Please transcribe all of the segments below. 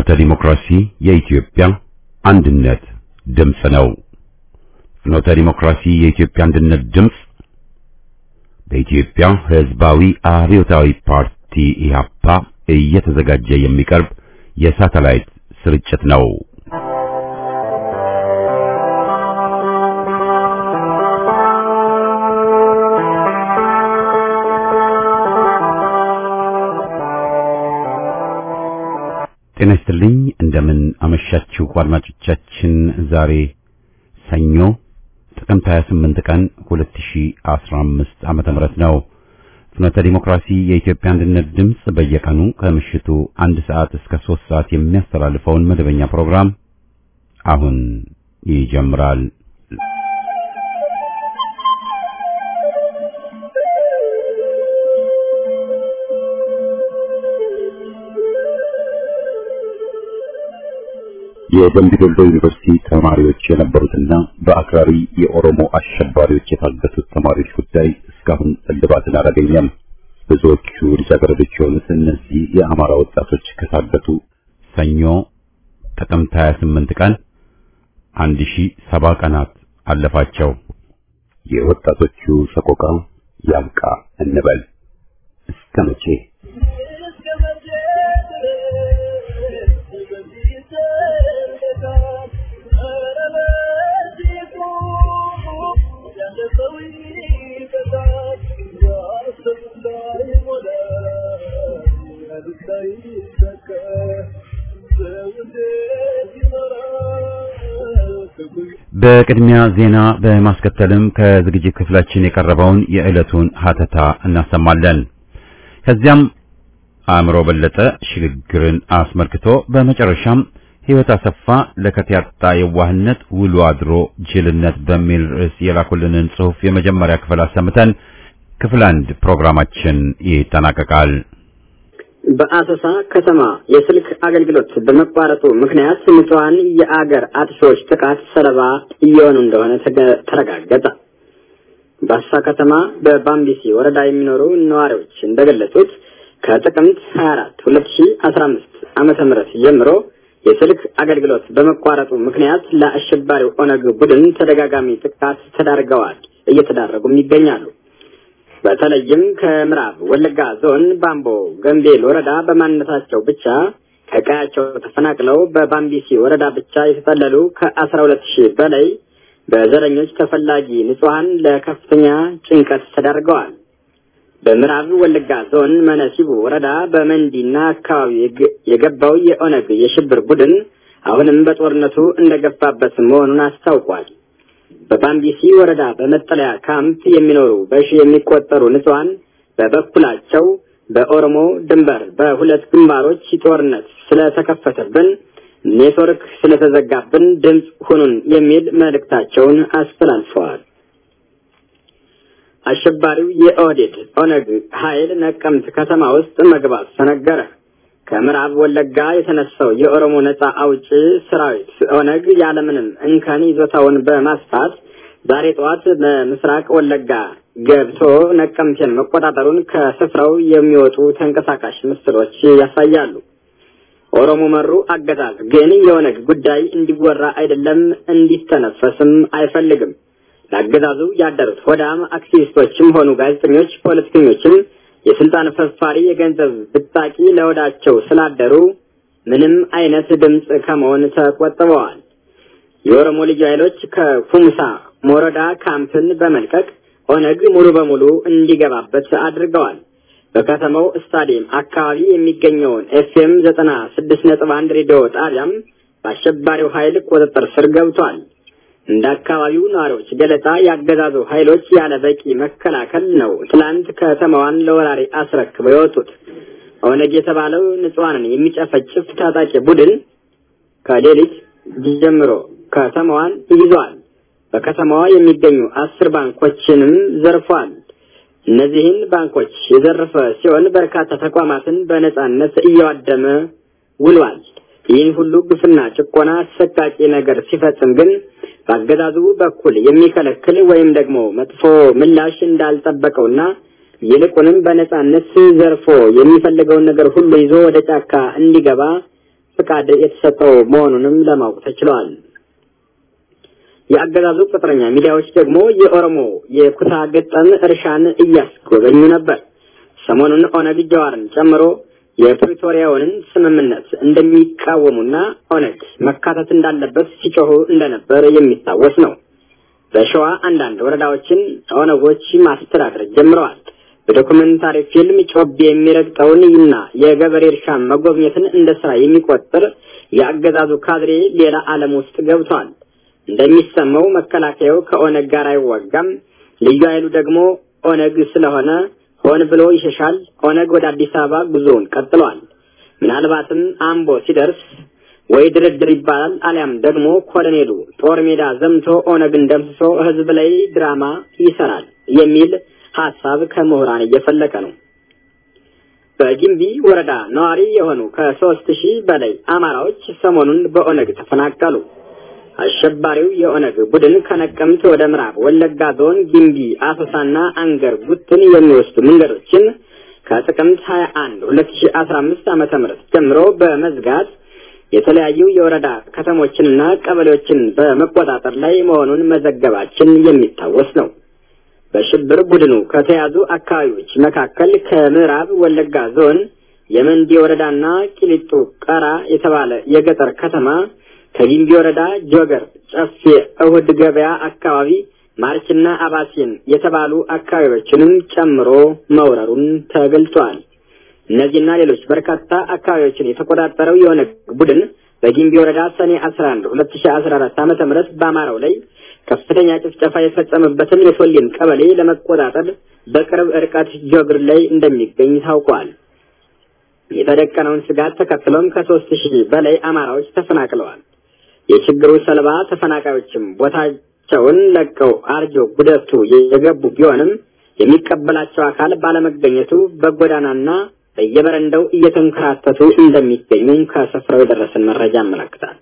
ፍኖተ ዲሞክራሲ የኢትዮጵያ አንድነት ድምፅ ነው። ፍኖተ ዲሞክራሲ የኢትዮጵያ አንድነት ድምፅ በኢትዮጵያ ሕዝባዊ አብዮታዊ ፓርቲ ኢህአፓ እየተዘጋጀ የሚቀርብ የሳተላይት ስርጭት ነው። ጤና ይስጥልኝ። እንደምን አመሻችሁ አድማጮቻችን። ዛሬ ሰኞ ጥቅምት 28 ቀን 2015 ዓመተ ምህረት ነው። ፍኖተ ዲሞክራሲ የኢትዮጵያ አንድነት ድምፅ በየቀኑ ከምሽቱ አንድ ሰዓት እስከ ሶስት ሰዓት የሚያስተላልፈውን መደበኛ ፕሮግራም አሁን ይጀምራል። የደምቢ ዶሎ ዩኒቨርሲቲ ተማሪዎች የነበሩትና በአክራሪ የኦሮሞ አሸባሪዎች የታገቱት ተማሪዎች ጉዳይ እስካሁን እልባትን አላገኘም። ብዙዎቹ ልጃገረዶች የሆኑት እነዚህ የአማራ ወጣቶች ከታገቱ ሰኞ ጥቅምት 28 ቀን 1070 ቀናት አለፋቸው። የወጣቶቹ ሰቆቃ ያብቃ እንበል እስከ መቼ? በቅድሚያ ዜና በማስከተልም ከዝግጅት ክፍላችን የቀረበውን የዕለቱን ሀተታ እናሰማለን። ከዚያም አእምሮ በለጠ ሽግግርን አስመልክቶ በመጨረሻም ሕይወት አሰፋ ለከት ያጣ የዋህነት ውሎ አድሮ ጅልነት በሚል ርዕስ የላኩልንን ጽሑፍ የመጀመሪያ ክፍል አሰምተን ክፍል አንድ ፕሮግራማችን ይጠናቀቃል። በአሰሳ ከተማ የስልክ አገልግሎት በመቋረጡ ምክንያት ንጹሐን የአገር አጥፊዎች ጥቃት ሰለባ እየሆኑ እንደሆነ ተረጋገጠ። በአሰሳ ከተማ በባምቢሲ ወረዳ የሚኖሩ ነዋሪዎች እንደገለጹት ከጥቅምት 24 2015 ዓመተ ምህረት ጀምሮ የስልክ አገልግሎት በመቋረጡ ምክንያት ለአሸባሪው ኦነግ ቡድን ተደጋጋሚ ጥቃት ተዳርገዋል፣ እየተዳረጉም ይገኛሉ። በተለይም ከምዕራብ ወለጋ ዞን ባምቦ ገምቤል ወረዳ በማንነታቸው ብቻ ከቀያቸው ተፈናቅለው በባምቢሲ ወረዳ ብቻ የተጠለሉ ከአስራ ሁለት ሺህ በላይ በዘረኞች ተፈላጊ ንጹሐን ለከፍተኛ ጭንቀት ተዳርገዋል። በምዕራብ ወለጋ ዞን መነሲቡ ወረዳ በመንዲና አካባቢ የገባው የኦነግ የሽብር ቡድን አሁንም በጦርነቱ እንደገፋበት መሆኑን አስታውቋል። በባምቢሲ ወረዳ በመጠለያ ካምፕ የሚኖሩ በሺ የሚቆጠሩ ንጹሐን በበኩላቸው በኦሮሞ ድንበር በሁለት ግንባሮች ጦርነት ስለተከፈተብን ኔትወርክ ስለተዘጋብን ድምፅ ሁኑን የሚል መልእክታቸውን አስተላልፈዋል። አሸባሪው የኦህዴድ ኦነግ ኃይል ነቀምት ከተማ ውስጥ መግባት ተነገረ። ከምዕራብ ወለጋ የተነሳው የኦሮሞ ነጻ አውጪ ሰራዊት ኦነግ ያለምንም እንከን ይዞታውን በማስፋት ዛሬ ጠዋት በምስራቅ ወለጋ ገብቶ ነቀምቴን መቆጣጠሩን ከስፍራው የሚወጡ ተንቀሳቃሽ ምስሎች ያሳያሉ። ኦሮሞ መሩ አገዛዝ ግን የኦነግ ጉዳይ እንዲወራ አይደለም እንዲተነፈስም አይፈልግም። ለአገዛዙ ያደሩት ሆዳም አክቲቪስቶችም ሆኑ ጋዜጠኞች፣ ፖለቲከኞችም የስልጣን ፈፋሪ የገንዘብ ብጣቂ ለወዳቸው ስላደሩ ምንም አይነት ድምፅ ከመሆን ተቆጥበዋል። የኦሮሞ ልዩ ኃይሎች ከኩምሳ ሞረዳ ካምፕን በመልቀቅ ኦነግ ሙሉ በሙሉ እንዲገባበት አድርገዋል። በከተማው ስታዲየም አካባቢ የሚገኘውን ኤፍኤም ዘጠና ስድስት ነጥብ አንድ ሬዲዮ ጣቢያም በአሸባሪው ኃይል ቁጥጥር ስር ገብቷል። እንደ አካባቢው ነዋሪዎች ገለጻ ያገዛዙ ኃይሎች ያለ በቂ መከላከል ነው ትላንት ከተማዋን ለወራሪ አስረክበው የወጡት። ኦነግ የተባለው ንጹሐንን የሚጨፈጭፍ ታጣቂ ቡድን ከሌሊት ጀምሮ ከተማዋን ይዟል። በከተማዋ የሚገኙ አስር ባንኮችንም ዘርፏል። እነዚህን ባንኮች የዘረፈ ሲሆን በርካታ ተቋማትን በነጻነት እያዋደመ ውሏል። ይህን ሁሉ ግፍና ጭቆና አሰቃቂ ነገር ሲፈጽም ግን በአገዛዙ በኩል የሚከለክል ወይም ደግሞ መጥፎ ምላሽ እንዳልጠበቀውና ይልቁንም በነጻነት ዘርፎ የሚፈልገውን ነገር ሁሉ ይዞ ወደ ጫካ እንዲገባ ፍቃድ የተሰጠው መሆኑንም ለማወቅ ተችሏል። የአገዛዙ ቅጥረኛ ሚዲያዎች ደግሞ የኦሮሞ የኩታ ገጠም እርሻን እያስጎበኙ ነበር። ሰሞኑን ኦነግ ጀዋርን ጨምሮ የፕሪቶሪያውን ስምምነት እንደሚቃወሙና ኦነግ መካተት እንዳለበት ሲጮሁ እንደነበር የሚታወስ ነው። በሸዋ አንዳንድ ወረዳዎችን ኦነጎች ማስተዳደር ጀምረዋል። በዶኩመንታሪ ፊልም ጮቤ የሚረግጠውን እና የገበሬ እርሻ መጎብኘትን እንደ ስራ የሚቆጥር የአገዛዙ ካድሬ ሌላ ዓለም ውስጥ ገብቷል። እንደሚሰማው መከላከያው ከኦነግ ጋር አይዋጋም፣ ልዩ ኃይሉ ደግሞ ኦነግ ስለሆነ ሆን ብሎ ይሸሻል። ኦነግ ወደ አዲስ አበባ ጉዞውን ቀጥሏል። ምናልባትም አምቦ ሲደርስ ወይ ድርድር ይባላል፣ አሊያም ደግሞ ኮሎኔሉ ጦር ሜዳ ዘምቶ ኦነግን ደምስሶ ህዝብ ላይ ድራማ ይሰራል የሚል ሀሳብ ከምሁራን እየፈለቀ ነው። በጊምቢ ወረዳ ነዋሪ የሆኑ ከሶስት ሺህ በላይ አማራዎች ሰሞኑን በኦነግ ተፈናቀሉ። አሸባሪው የኦነግ ቡድን ከነቀምት ወደ ምዕራብ ወለጋ ዞን ጊምቢ፣ አሶሳና አንገር ጉትን የሚወስዱ መንገዶችን ከጥቅምት 21 2015 ዓመተ ምህረት ጀምሮ በመዝጋት የተለያዩ የወረዳ ከተሞችንና ቀበሌዎችን በመቆጣጠር ላይ መሆኑን መዘገባችን የሚታወስ ነው። በሽብር ቡድኑ ከተያዙ አካባቢዎች መካከል ከምዕራብ ወለጋ ዞን የመንዲ ወረዳና ቂሊጡ ቀራ የተባለ የገጠር ከተማ ከጊምቢ ወረዳ ጆገር፣ ጨፌ፣ እሁድ ገበያ አካባቢ ማርችና አባሲን የተባሉ አካባቢዎችንም ጨምሮ መውረሩን ተገልጿል። እነዚህና ሌሎች በርካታ አካባቢዎችን የተቆጣጠረው የኦነግ ቡድን በጊምቢ ወረዳ ሰኔ 11 2014 ዓ.ም በአማራው ላይ ከፍተኛ ጭፍጨፋ የፈጸመበትን የሶሊን ቀበሌ ለመቆጣጠር በቅርብ ርቀት ጆግር ላይ እንደሚገኝ ታውቋል። የተደቀነውን ስጋት ተከትሎም ከሶስት ሺህ በላይ አማራዎች ተፈናቅለዋል። የችግሩ ሰለባ ተፈናቃዮችም ቦታቸውን ለቀው አርጆ ጉደቱ የገቡ ቢሆንም የሚቀበላቸው አካል ባለመገኘቱ በጎዳናና በየበረንዳው እየተንከራተቱ እንደሚገኙ ከስፍራው የደረሰን መረጃ ያመለክታል።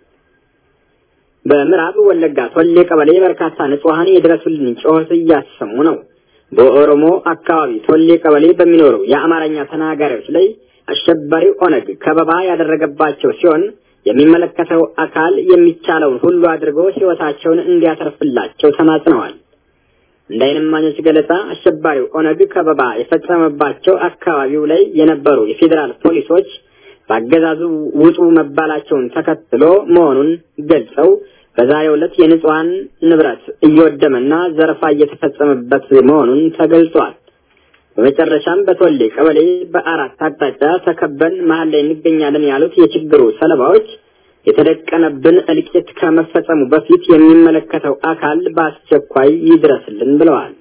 በምዕራብ ወለጋ ቶሌ ቀበሌ በርካታ ንጹሐን የድረሱልን ጩኸት እያሰሙ ነው። በኦሮሞ አካባቢ ቶሌ ቀበሌ በሚኖሩ የአማርኛ ተናጋሪዎች ላይ አሸባሪው ኦነግ ከበባ ያደረገባቸው ሲሆን የሚመለከተው አካል የሚቻለውን ሁሉ አድርጎ ሕይወታቸውን እንዲያተርፍላቸው ተማጽነዋል። እንደ ዓይን እማኞች ገለጻ አሸባሪው ኦነግ ከበባ የፈጸመባቸው አካባቢው ላይ የነበሩ የፌዴራል ፖሊሶች በአገዛዙ ውጡ መባላቸውን ተከትሎ መሆኑን ገልጸው በዛሬው ዕለት የንጹሐን ንብረት እየወደመና ዘረፋ እየተፈጸመበት መሆኑን ተገልጿል። በመጨረሻም በቶሌ ቀበሌ በአራት አቅጣጫ ተከበን መሀል ላይ እንገኛለን ያሉት የችግሩ ሰለባዎች የተደቀነብን እልቂት ከመፈጸሙ በፊት የሚመለከተው አካል በአስቸኳይ ይድረስልን ብለዋል።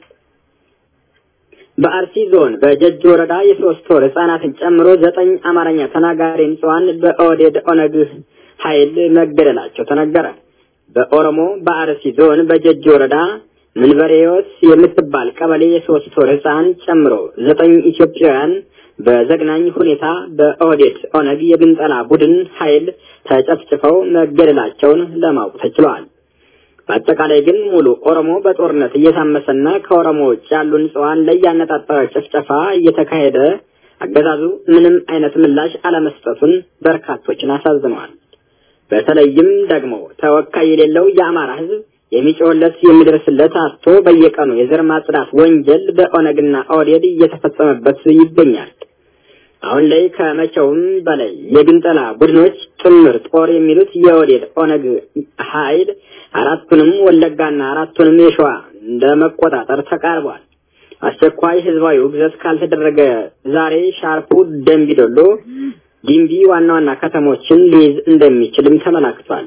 በአርሲ ዞን በጀጅ ወረዳ የሶስት ወር ህጻናትን ጨምሮ ዘጠኝ አማርኛ ተናጋሪ ንጹሐን በኦህዴድ ኦነግ ኃይል መገደላቸው ተነገረ። በኦሮሞ በአርሲ ዞን በጀጅ ወረዳ ምንበሬዎት የምትባል ቀበሌ የሶስት ወር ህፃን ጨምሮ ዘጠኝ ኢትዮጵያውያን በዘግናኝ ሁኔታ በኦህዴድ ኦነግ የግንጠላ ቡድን ኃይል ተጨፍጭፈው መገደላቸውን ለማወቅ ተችሏል። በአጠቃላይ ግን ሙሉ ኦሮሞ በጦርነት እየታመሰና ከኦሮሞ ውጭ ያሉ ንጹሐን ላይ ያነጣጠረ ጭፍጨፋ እየተካሄደ አገዛዙ ምንም አይነት ምላሽ አለመስጠቱን በርካቶችን አሳዝነዋል። በተለይም ደግሞ ተወካይ የሌለው የአማራ ህዝብ የሚጮህለት የሚደርስለት አጥቶ በየቀኑ የዘር ማጽዳት ወንጀል በኦነግና ኦህዴድ እየተፈጸመበት ይገኛል። አሁን ላይ ከመቼውም በላይ የግንጠላ ቡድኖች ጥምር ጦር የሚሉት የኦህዴድ ኦነግ ኃይል አራቱንም ወለጋና አራቱንም የሸዋ እንደ መቆጣጠር ተቃርቧል። አስቸኳይ ህዝባዊ ውግዘት ካልተደረገ ዛሬ ሻርፑ ደምቢዶሎ፣ ጊምቢ ዋና ዋና ከተሞችን ሊይዝ እንደሚችልም ተመላክቷል።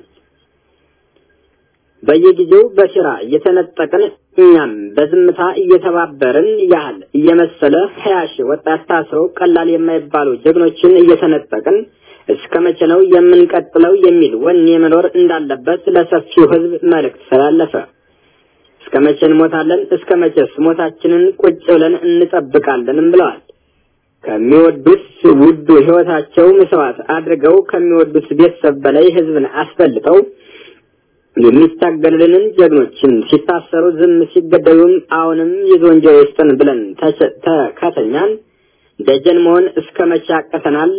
በየጊዜው በስራ እየተነጠቅን እኛም በዝምታ እየተባበርን ያህል እየመሰለ ሀያ ሺህ ወጣት ታስረው ቀላል የማይባሉ ጀግኖችን እየተነጠቅን እስከ መቼ ነው የምንቀጥለው የሚል ወኔ መኖር እንዳለበት ለሰፊው ህዝብ መልእክት ስላለፈ እስከ መቼ እንሞታለን? እስከ መቼስ ሞታችንን ቁጭ ብለን እንጠብቃለንም ብለዋል። ከሚወዱት ውዱ ህይወታቸው መስዋዕት አድርገው ከሚወዱት ቤተሰብ በላይ ህዝብን አስበልጠው የሚታገልልንን ጀግኖችን ሲታሰሩ ዝም ሲገደሉም አሁንም የዞንጀሮ ይስጠን ብለን ተከተኛን። ደጀን መሆን እስከ መቼ ያቀተናል?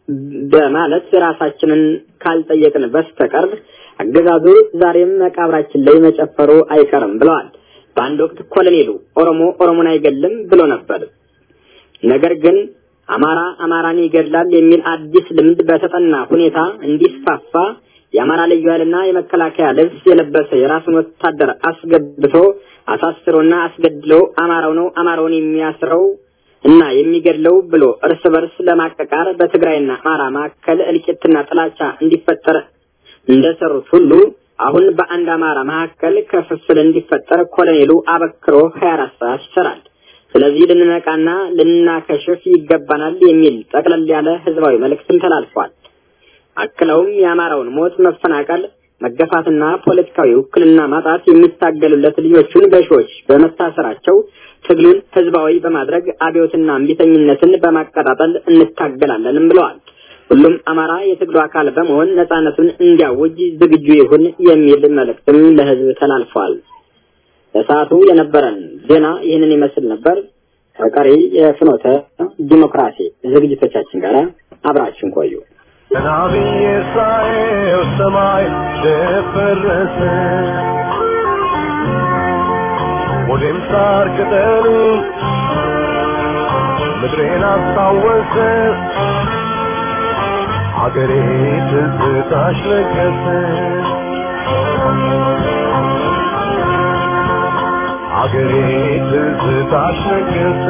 በማለት ራሳችንን ካልጠየቅን በስተቀር አገዛዙ ዛሬም መቃብራችን ላይ መጨፈሩ አይቀርም ብለዋል። በአንድ ወቅት ኮሎኔሉ ኦሮሞ ኦሮሞን አይገልም ብሎ ነበር። ነገር ግን አማራ አማራን ይገድላል የሚል አዲስ ልምድ በተጠና ሁኔታ እንዲስፋፋ የአማራ ልዩ ኃይልና የመከላከያ ልብስ የለበሰ የራሱን ወታደር አስገብቶ አሳስሮና አስገድሎ አማራው ነው አማራውን የሚያስረው እና የሚገድለው ብሎ እርስ በርስ ለማቀቃር በትግራይና አማራ መካከል እልቂትና ጥላቻ እንዲፈጠር እንደሰሩት ሁሉ አሁን በአንድ አማራ መካከል ክፍፍል እንዲፈጠር ኮሎኔሉ አበክሮ 24 ሰዓት ይሰራል። ስለዚህ ልንነቃና ልናከሽፍ ይገባናል የሚል ጠቅለል ያለ ህዝባዊ መልእክትም ተላልፏል። አክለውም የአማራውን ሞት፣ መፈናቀል፣ መገፋትና ፖለቲካዊ ውክልና ማጣት የሚታገሉለት ልጆቹን በሺዎች በመታሰራቸው ትግሉን ህዝባዊ በማድረግ አብዮትና እምቢተኝነትን በማቀጣጠል እንታገላለንም ብለዋል። ሁሉም አማራ የትግሉ አካል በመሆን ነጻነቱን እንዲያውጅ ዝግጁ ይሁን የሚል መልእክትም ለህዝብ ተላልፏል። ለሰዓቱ የነበረን ዜና ይህንን ይመስል ነበር። ከቀሪ የፍኖተ ዲሞክራሲ ዝግጅቶቻችን ጋር አብራችን ቆዩ። ናብዬ ሳየው ሰማይ ደፈረሰ፣ ወዴም ሳር ቅጠሉ ምድሬን አስታወሰ፣ አገሬ ትዝታሽ ነገሰ። አገሬ ትዝታሽ ነገሰ።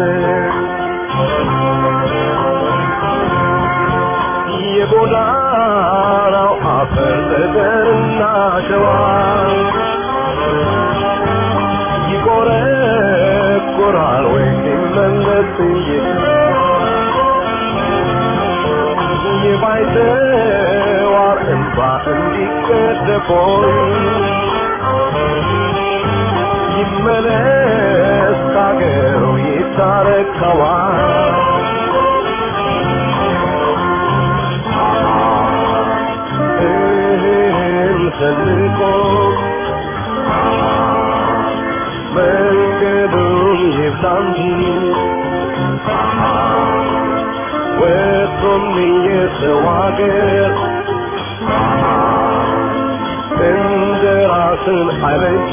የጎዳናው አፈር ጠጠርና ሸዋ ይቆረቆራል ወይ ሲመለስ የባይተዋር እንባ እንዲቀደፎይ ይመለስ ካገሩ ይታረከዋል ሰንቆ መንገዱን ይብዛ እንጂ ወጥቶም የሰው አገር እንደ ራስን አይበጅ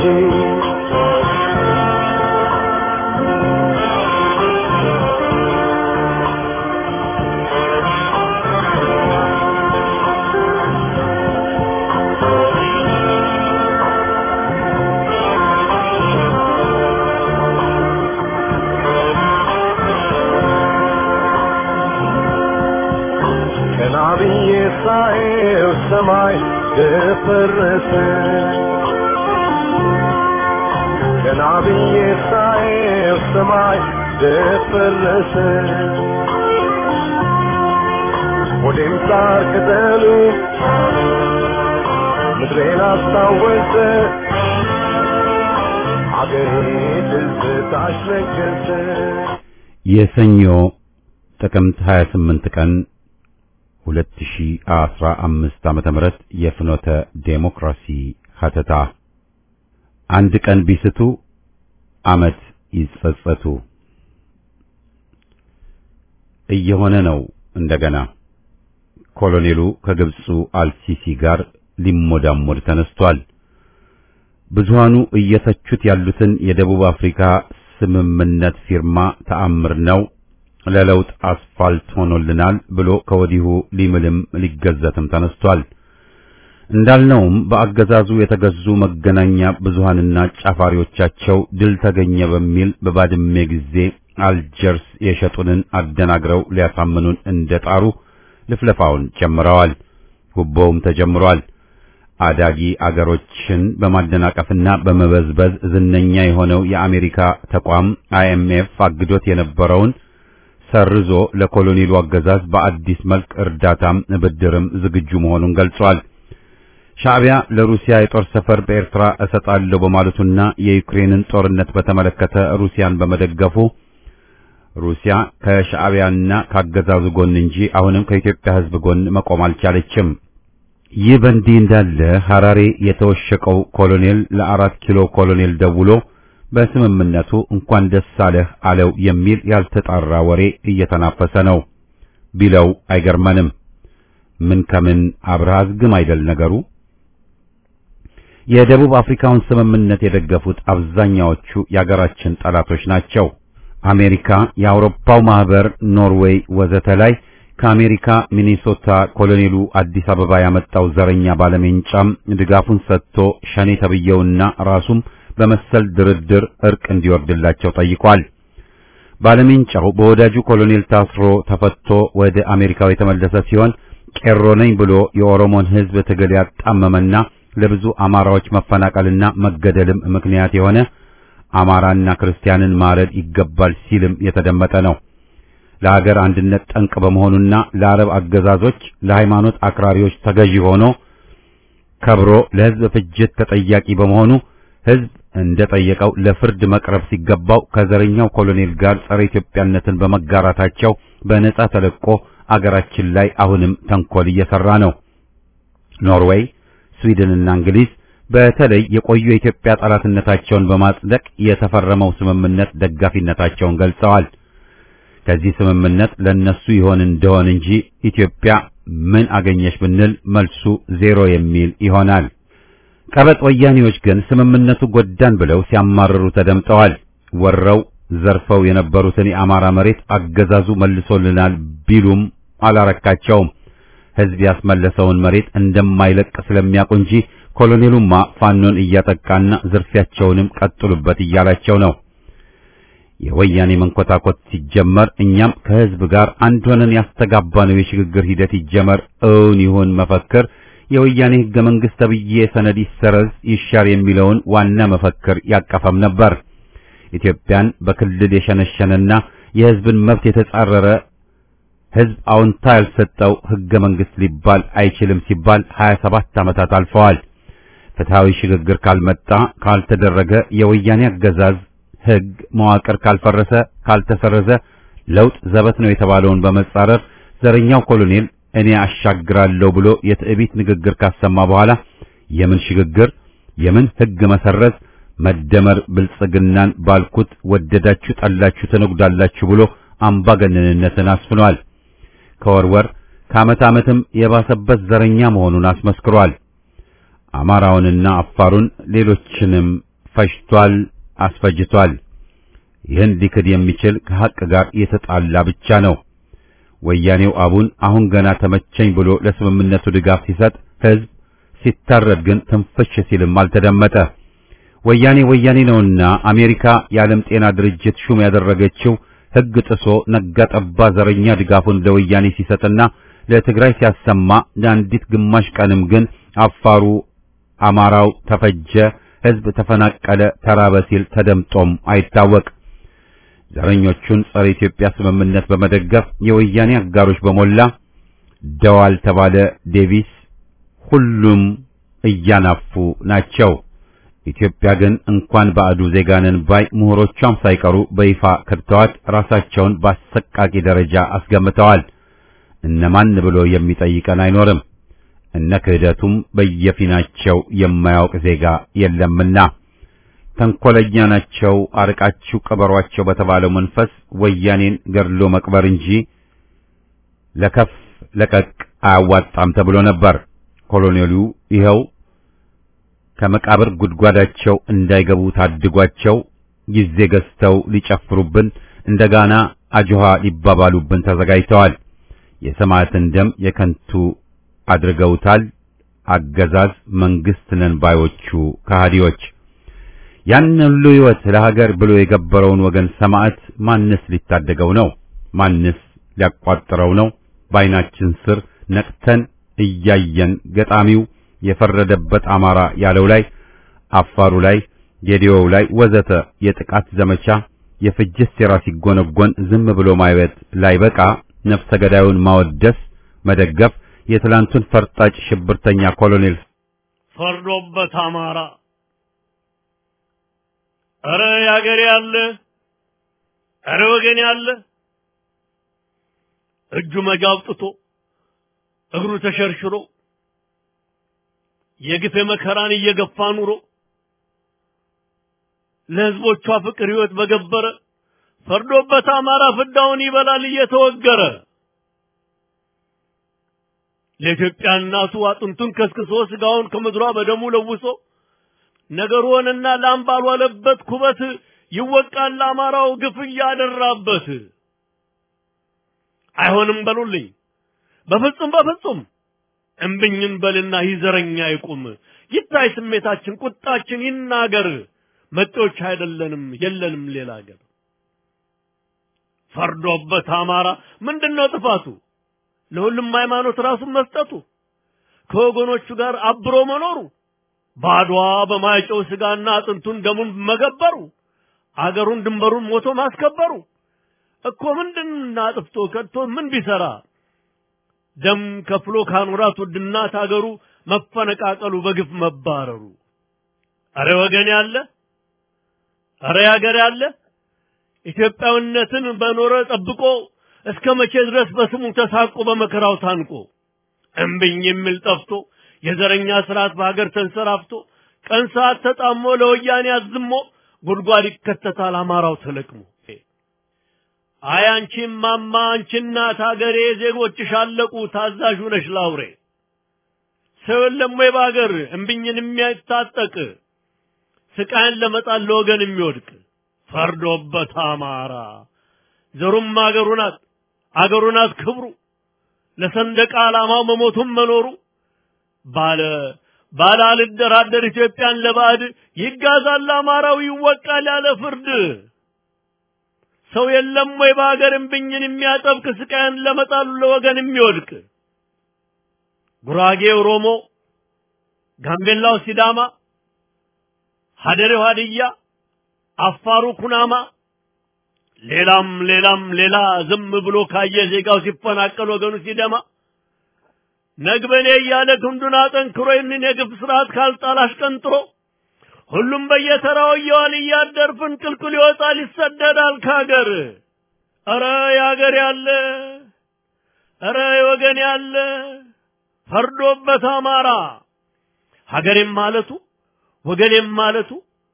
ብዬ ሳየው ሰማይ ደፈረሰ ገና ብዬ ሳየው ሰማይ ደፈረሰ ወዴም ሳር ቅጠሉ ምድሬን አስታወሰ አገሬ ትዝታሽ ነገሰ የሰኞ ጥቅምት 28 ቀን 2015 ዓመተ ምህረት የፍኖተ ዴሞክራሲ ሀተታ አንድ ቀን ቢስቱ ዓመት ይጸጸቱ እየሆነ ነው እንደገና ኮሎኔሉ ከግብፁ አልሲሲ ጋር ሊሞዳሞድ ተነስቷል። ብዙሃኑ እየተቹት ያሉትን የደቡብ አፍሪካ ስምምነት ፊርማ ተአምር ነው ለለውጥ አስፋልት ሆኖልናል ብሎ ከወዲሁ ሊምልም ሊገዘትም ተነስቷል። እንዳልነውም በአገዛዙ የተገዙ መገናኛ ብዙሃንና ጫፋሪዎቻቸው ድል ተገኘ በሚል በባድሜ ጊዜ አልጀርስ የሸጡንን አደናግረው ሊያሳምኑን እንደጣሩ ልፍለፋውን ጀምረዋል። ጉቦውም ተጀምሯል። አዳጊ አገሮችን በማደናቀፍና በመበዝበዝ ዝነኛ የሆነው የአሜሪካ ተቋም አይኤምኤፍ አግዶት የነበረውን ሰርዞ ለኮሎኔሉ አገዛዝ በአዲስ መልክ እርዳታም ብድርም ዝግጁ መሆኑን ገልጿል። ሻዕቢያ ለሩሲያ የጦር ሰፈር በኤርትራ እሰጣለሁ በማለቱና የዩክሬንን ጦርነት በተመለከተ ሩሲያን በመደገፉ ሩሲያ ከሻዕቢያና ካገዛዙ ጎን እንጂ አሁንም ከኢትዮጵያ ሕዝብ ጎን መቆም አልቻለችም። ይህ በእንዲህ እንዳለ ሐራሬ የተወሸቀው ኮሎኔል ለአራት ኪሎ ኮሎኔል ደውሎ በስምምነቱ እንኳን ደስ አለህ አለው የሚል ያልተጣራ ወሬ እየተናፈሰ ነው ቢለው አይገርመንም። ምን ከምን አብረህ አዝግም አይደል ነገሩ። የደቡብ አፍሪካውን ስምምነት የደገፉት አብዛኛዎቹ የአገራችን ጠላቶች ናቸው። አሜሪካ፣ የአውሮፓው ማህበር፣ ኖርዌይ ወዘተ ላይ ከአሜሪካ ሚኒሶታ ኮሎኔሉ አዲስ አበባ ያመጣው ዘረኛ ባለሜንጫም ድጋፉን ሰጥቶ ሸኔ ተብየውና ራሱም በመሰል ድርድር እርቅ እንዲወርድላቸው ጠይቋል። ባለሜንጫው በወዳጁ ኮሎኔል ታስሮ ተፈቶ ወደ አሜሪካው የተመለሰ ሲሆን ቄሮ ነኝ ብሎ የኦሮሞን ሕዝብ ትግል ያጣመመና ለብዙ አማራዎች መፈናቀልና መገደልም ምክንያት የሆነ አማራና ክርስቲያንን ማረድ ይገባል ሲልም የተደመጠ ነው። ለሀገር አንድነት ጠንቅ በመሆኑና ለአረብ አገዛዞች ለሃይማኖት አክራሪዎች ተገዢ ሆኖ ከብሮ ለሕዝብ ፍጅት ተጠያቂ በመሆኑ ሕዝብ እንደጠየቀው ለፍርድ መቅረብ ሲገባው ከዘረኛው ኮሎኔል ጋር ጸረ ኢትዮጵያነትን በመጋራታቸው በነጻ ተለቆ አገራችን ላይ አሁንም ተንኮል እየሰራ ነው። ኖርዌይ፣ ስዊድንና እንግሊዝ በተለይ የቆዩ የኢትዮጵያ ጠላትነታቸውን በማጽደቅ የተፈረመው ስምምነት ደጋፊነታቸውን ገልጸዋል። ከዚህ ስምምነት ለነሱ ይሆን እንደሆን እንጂ ኢትዮጵያ ምን አገኘች ብንል መልሱ ዜሮ የሚል ይሆናል። ቀበጥ ወያኔዎች ግን ስምምነቱ ጎዳን ብለው ሲያማርሩ ተደምጠዋል። ወረው ዘርፈው የነበሩትን የአማራ መሬት አገዛዙ መልሶልናል ቢሉም አላረካቸውም። ሕዝብ ያስመለሰውን መሬት እንደማይለቅ ስለሚያውቁ እንጂ ኮሎኔሉማ ፋኖን እያጠቃና ዝርፊያቸውንም ቀጥሉበት እያላቸው ነው። የወያኔ መንኮታኮት ሲጀመር እኛም ከሕዝብ ጋር አንድ ሆነን ያስተጋባነው የሽግግር ሂደት ይጀመር እውን ይሁን መፈክር የወያኔ ሕገ መንግሥት ተብዬ ሰነድ ይሰረዝ ይሻር የሚለውን ዋና መፈክር ያቀፈም ነበር። ኢትዮጵያን በክልል የሸነሸነና የሕዝብን መብት የተጻረረ ሕዝብ አዎንታ ያልሰጠው ሕገ መንግሥት ሊባል አይችልም ሲባል 27 ዓመታት አልፈዋል። ፍትሐዊ ሽግግር ካልመጣ ካልተደረገ የወያኔ አገዛዝ ሕግ መዋቅር ካልፈረሰ ካልተሰረዘ ለውጥ ዘበት ነው የተባለውን በመጻረር ዘረኛው ኮሎኔል እኔ አሻግራለሁ ብሎ የትዕቢት ንግግር ካሰማ በኋላ የምን ሽግግር የምን ሕግ መሰረዝ መደመር ብልጽግናን ባልኩት ወደዳችሁ ጠላችሁ ተነጉዳላችሁ ብሎ አምባገነንነትን አስፍኗል። ከወርወር ከዓመት ዓመትም የባሰበት ዘረኛ መሆኑን አስመስክሯል። አማራውንና አፋሩን ሌሎችንም ፈጅቷል፣ አስፈጅቷል። ይህን ሊክድ የሚችል ከሐቅ ጋር የተጣላ ብቻ ነው። ወያኔው አቡን አሁን ገና ተመቸኝ ብሎ ለስምምነቱ ድጋፍ ሲሰጥ ሕዝብ ሲታረድ ግን ትንፍሽ ሲልም አልተደመጠ። ወያኔ ወያኔ ነውና አሜሪካ የዓለም ጤና ድርጅት ሹም ያደረገችው ሕግ ጥሶ ነጋ ጠባ ዘረኛ ድጋፉን ለወያኔ ሲሰጥና ለትግራይ ሲያሰማ ለአንዲት ግማሽ ቀንም ግን አፋሩ አማራው ተፈጀ፣ ሕዝብ ተፈናቀለ፣ ተራበ ሲል ተደምጦም አይታወቅ። ዘረኞቹን ጸረ ኢትዮጵያ ስምምነት በመደገፍ የወያኔ አጋሮች በሞላ ደዋል ተባለ ዴቪስ ሁሉም እያናፉ ናቸው። ኢትዮጵያ ግን እንኳን ባዕዱ ዜጋንን ባይ ምሁሮቿም ሳይቀሩ በይፋ ከድተዋት ራሳቸውን በአሰቃቂ ደረጃ አስገምተዋል። እነማን ብሎ የሚጠይቀን አይኖርም። እነ ክህደቱም በየፊናቸው የማያውቅ ዜጋ የለምና ተንኮለኛ ናቸው፣ አርቃችሁ ቅበሯቸው በተባለው መንፈስ ወያኔን ገድሎ መቅበር እንጂ ለከፍ ለቀቅ አያዋጣም ተብሎ ነበር። ኮሎኔሉ ይኸው ከመቃብር ጉድጓዳቸው እንዳይገቡ ታድጓቸው ጊዜ ገዝተው ሊጨፍሩብን እንደጋና አጆሃ ሊባባሉብን ተዘጋጅተዋል። የሰማዕትን ደም የከንቱ አድርገውታል። አገዛዝ መንግስት ነን ባዮቹ ከሃዲዎች ያን ሁሉ ሕይወት ለሀገር ብሎ የገበረውን ወገን ሰማዕት ማንስ ሊታደገው ነው? ማንስ ሊያቋጥረው ነው? በዓይናችን ስር ነቅተን እያየን ገጣሚው የፈረደበት አማራ ያለው ላይ አፋሩ ላይ ጌዲዮው ላይ ወዘተ የጥቃት ዘመቻ የፍጅት ሴራ ሲጎነጎን ዝም ብሎ ማየት ላይ በቃ ነፍሰ ገዳዩን ማወደስ መደገፍ የትላንቱን ፈርጣጭ ሽብርተኛ ኮሎኔል ፈርዶበት አማራ እረ ያገሬ ያለ እረ ወገን ያለ እጁ መጋ አውጥቶ እግሩ ተሸርሽሮ የግፍ መከራን እየገፋ ኑሮ ለህዝቦቿ ፍቅር ህይወት በገበረ ፈርዶበት አማራ ፍዳውን ይበላል እየተወገረ ለኢትዮጵያ እናቱ አጥንቱን ከስክሶ ስጋውን ከምድሯ በደሙ ለውሶ ነገሩ ሆነና ላም ባልዋለበት ኩበት ይወቃል አማራው ግፍ እያደራበት። አይሆንም በሉልኝ በፍጹም በፍጹም እምብኝን በልና ይዘረኛ ይቁም ይታይ ስሜታችን ቁጣችን ይናገር መጤዎች አይደለንም የለንም ሌላ ሀገር ፈርዶበት አማራ ምንድነው ጥፋቱ ለሁሉም ሃይማኖት ራሱን መስጠቱ ከወገኖቹ ጋር አብሮ መኖሩ ባድዋ በማይጨው ስጋና አጥንቱን ደሙን መገበሩ አገሩን ድንበሩን ሞቶ ማስከበሩ እኮ ምንድን አጥፍቶ ከድቶ ምን ቢሰራ ደም ከፍሎ ካኖራት ውድ እናት አገሩ መፈነቃቀሉ በግፍ መባረሩ አረ ወገን ያለ አረ ያገር ያለ ኢትዮጵያዊነትን በኖረ ጠብቆ እስከ መቼ ድረስ በስሙ ተሳቆ በመከራው ታንቆ እምብኝ የሚል ጠፍቶ የዘረኛ ስርዓት በሀገር ተንሰራፍቶ ቀን ሰዓት ተጣሞ ለወያኔ አዝሞ ጉድጓድ ይከተታል አማራው ተለቅሞ አይ አንቺ ማማ አንቺ እናት ሀገሬ ዜጎችሽ አለቁ ታዛዥ ነሽ ላውሬ ሰው የለም ወይ በሀገር እምብኝን የሚያታጠቅ ስቃይን ለመጣል ለወገን የሚወድቅ ፈርዶበት አማራ ዘሩም አገሩ ናት አገሩ ናት ክብሩ ለሰንደቅ ዓላማው መሞቱም መኖሩ ባለ ባለ አልደራደር ኢትዮጵያን ለባዕድ ይጋዛል አማራው ይወቃል ያለ ፍርድ ሰው የለም ወይ በሀገር እምብኝን የሚያጠብቅ ስቃይን ለመጣሉ ለወገን የሚወድቅ ጉራጌ ኦሮሞ፣ ጋምቤላው ሲዳማ፣ ሀደሬው ሀድያ፣ አፋሩ ኩናማ ሌላም ሌላም ሌላ ዝም ብሎ ካየ ዜጋው ሲፈናቀል ወገኑ ሲደማ ነግበኔ እያለ ክንዱን አጠንክሮ ይህንን የግፍ ስርዓት ካልጣል አሽቀንጥሮ ሁሉም በየተራው እየዋል እያደር ፍንቅልቅል ይወጣል ይሰደዳል ከሀገር። ኧረ የሀገር ያለ ኧረ የወገን ያለ ፈርዶበት አማራ ሀገሬም ማለቱ ወገኔም ማለቱ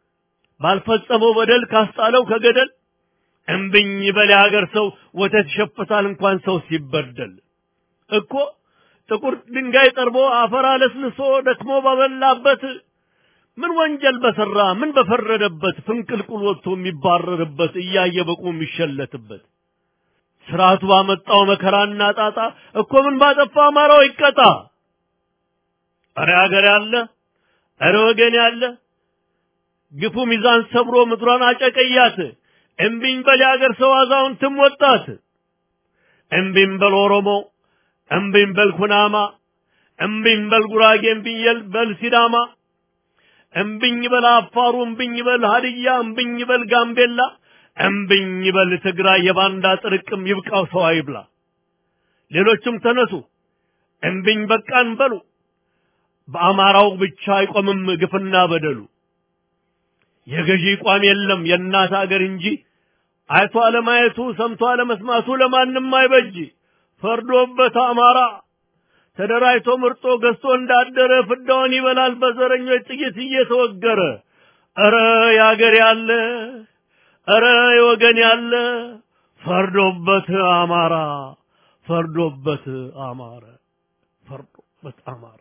ባልፈጸመው በደል ካስጣለው ከገደል እምብኝ በል የሀገር ሰው ወተት ይሸፍታል እንኳን ሰው ሲበደል እኮ ጥቁር ድንጋይ ጠርቦ አፈር አለስልሶ ደክሞ ባበላበት ምን ወንጀል በሰራ ምን በፈረደበት ፍንቅልቁል ወጥቶ የሚባረርበት እያየ በቁ የሚሸለትበት ስርዓቱ ባመጣው መከራና ጣጣ እኮ ምን ባጠፋ አማራው ይቀጣ። እረ ሀገር ያለ እረ ወገን ያለ ግፉ ሚዛን ሰብሮ ምድሯን አጨቀያት። እምቢኝ በል የሀገር ሰው አዛውንትም ወጣት። እምቢኝ በል ኦሮሞ፣ እምቢኝ በል ኩናማ፣ እምቢኝ በል ጉራጌ፣ እምቢኝ በል ሲዳማ፣ እምቢኝ በል አፋሩ፣ እምቢኝ በል ሀድያ፣ እምቢኝ በል ጋምቤላ፣ እምቢኝ በል ትግራይ። የባንዳ ጥርቅም ይብቃው ሰው አይብላ። ሌሎችም ተነሱ እምቢኝ በቃን በሉ። በአማራው ብቻ አይቆምም ግፍና በደሉ። የገዢ ቋም የለም የእናት አገር እንጂ አይቶ አለማየቱ ሰምቶ አለመስማቱ ለማንም አይበጅ። ፈርዶበት አማራ ተደራጅቶ ምርጦ ገዝቶ እንዳደረ ፍዳውን ይበላል በዘረኞች ጥይት እየተወገረ። ኧረ የአገር ያለ ኧረ የወገን ያለ ፈርዶበት አማራ ፈርዶበት አማራ ፈርዶበት አማራ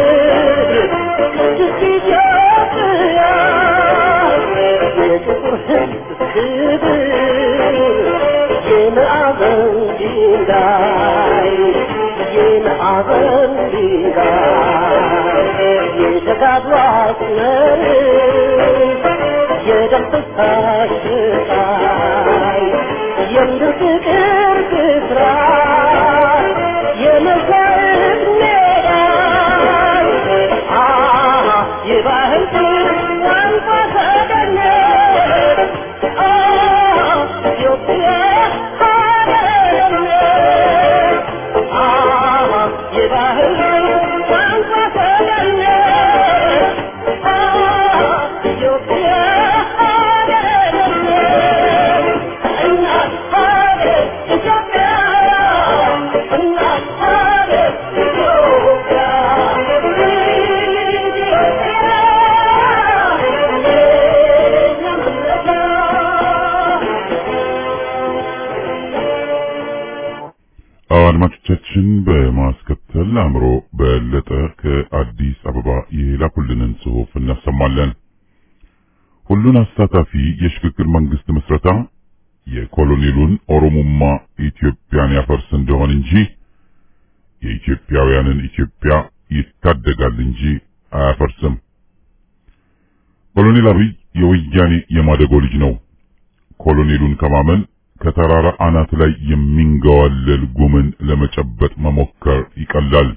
Yeah. የደስታሽ ስቃይ የፍቅር ብስራት የመስዋዕት ሜዳ አሃ የባህል ቋንቋ ተገኘ ኢትዮጵያ ሀገሬ አሃ የባህል ቋንቋ ተገኘ ኢትዮጵያ ሀገሬ እናት ሀገር ኢትዮጵያ እናት ሀገር ኢትዮጵያ አድማጮቻችን በማስከተል አእምሮ በለጠ ከአዲስ አበባ የላኩልንን ጽሑፍ እናሰማለን። ሁሉን አሳታፊ የሽግግር መንግስት ምስረታ የኮሎኔሉን ኦሮሞማ ኢትዮጵያን ያፈርስ እንደሆን እንጂ የኢትዮጵያውያንን ኢትዮጵያ ይታደጋል እንጂ አያፈርስም። ኮሎኔል አብይ የወያኔ የማደጎ ልጅ ነው። ኮሎኔሉን ከማመን ከተራራ አናት ላይ የሚንገዋለል ጉምን ለመጨበጥ መሞከር ይቀላል።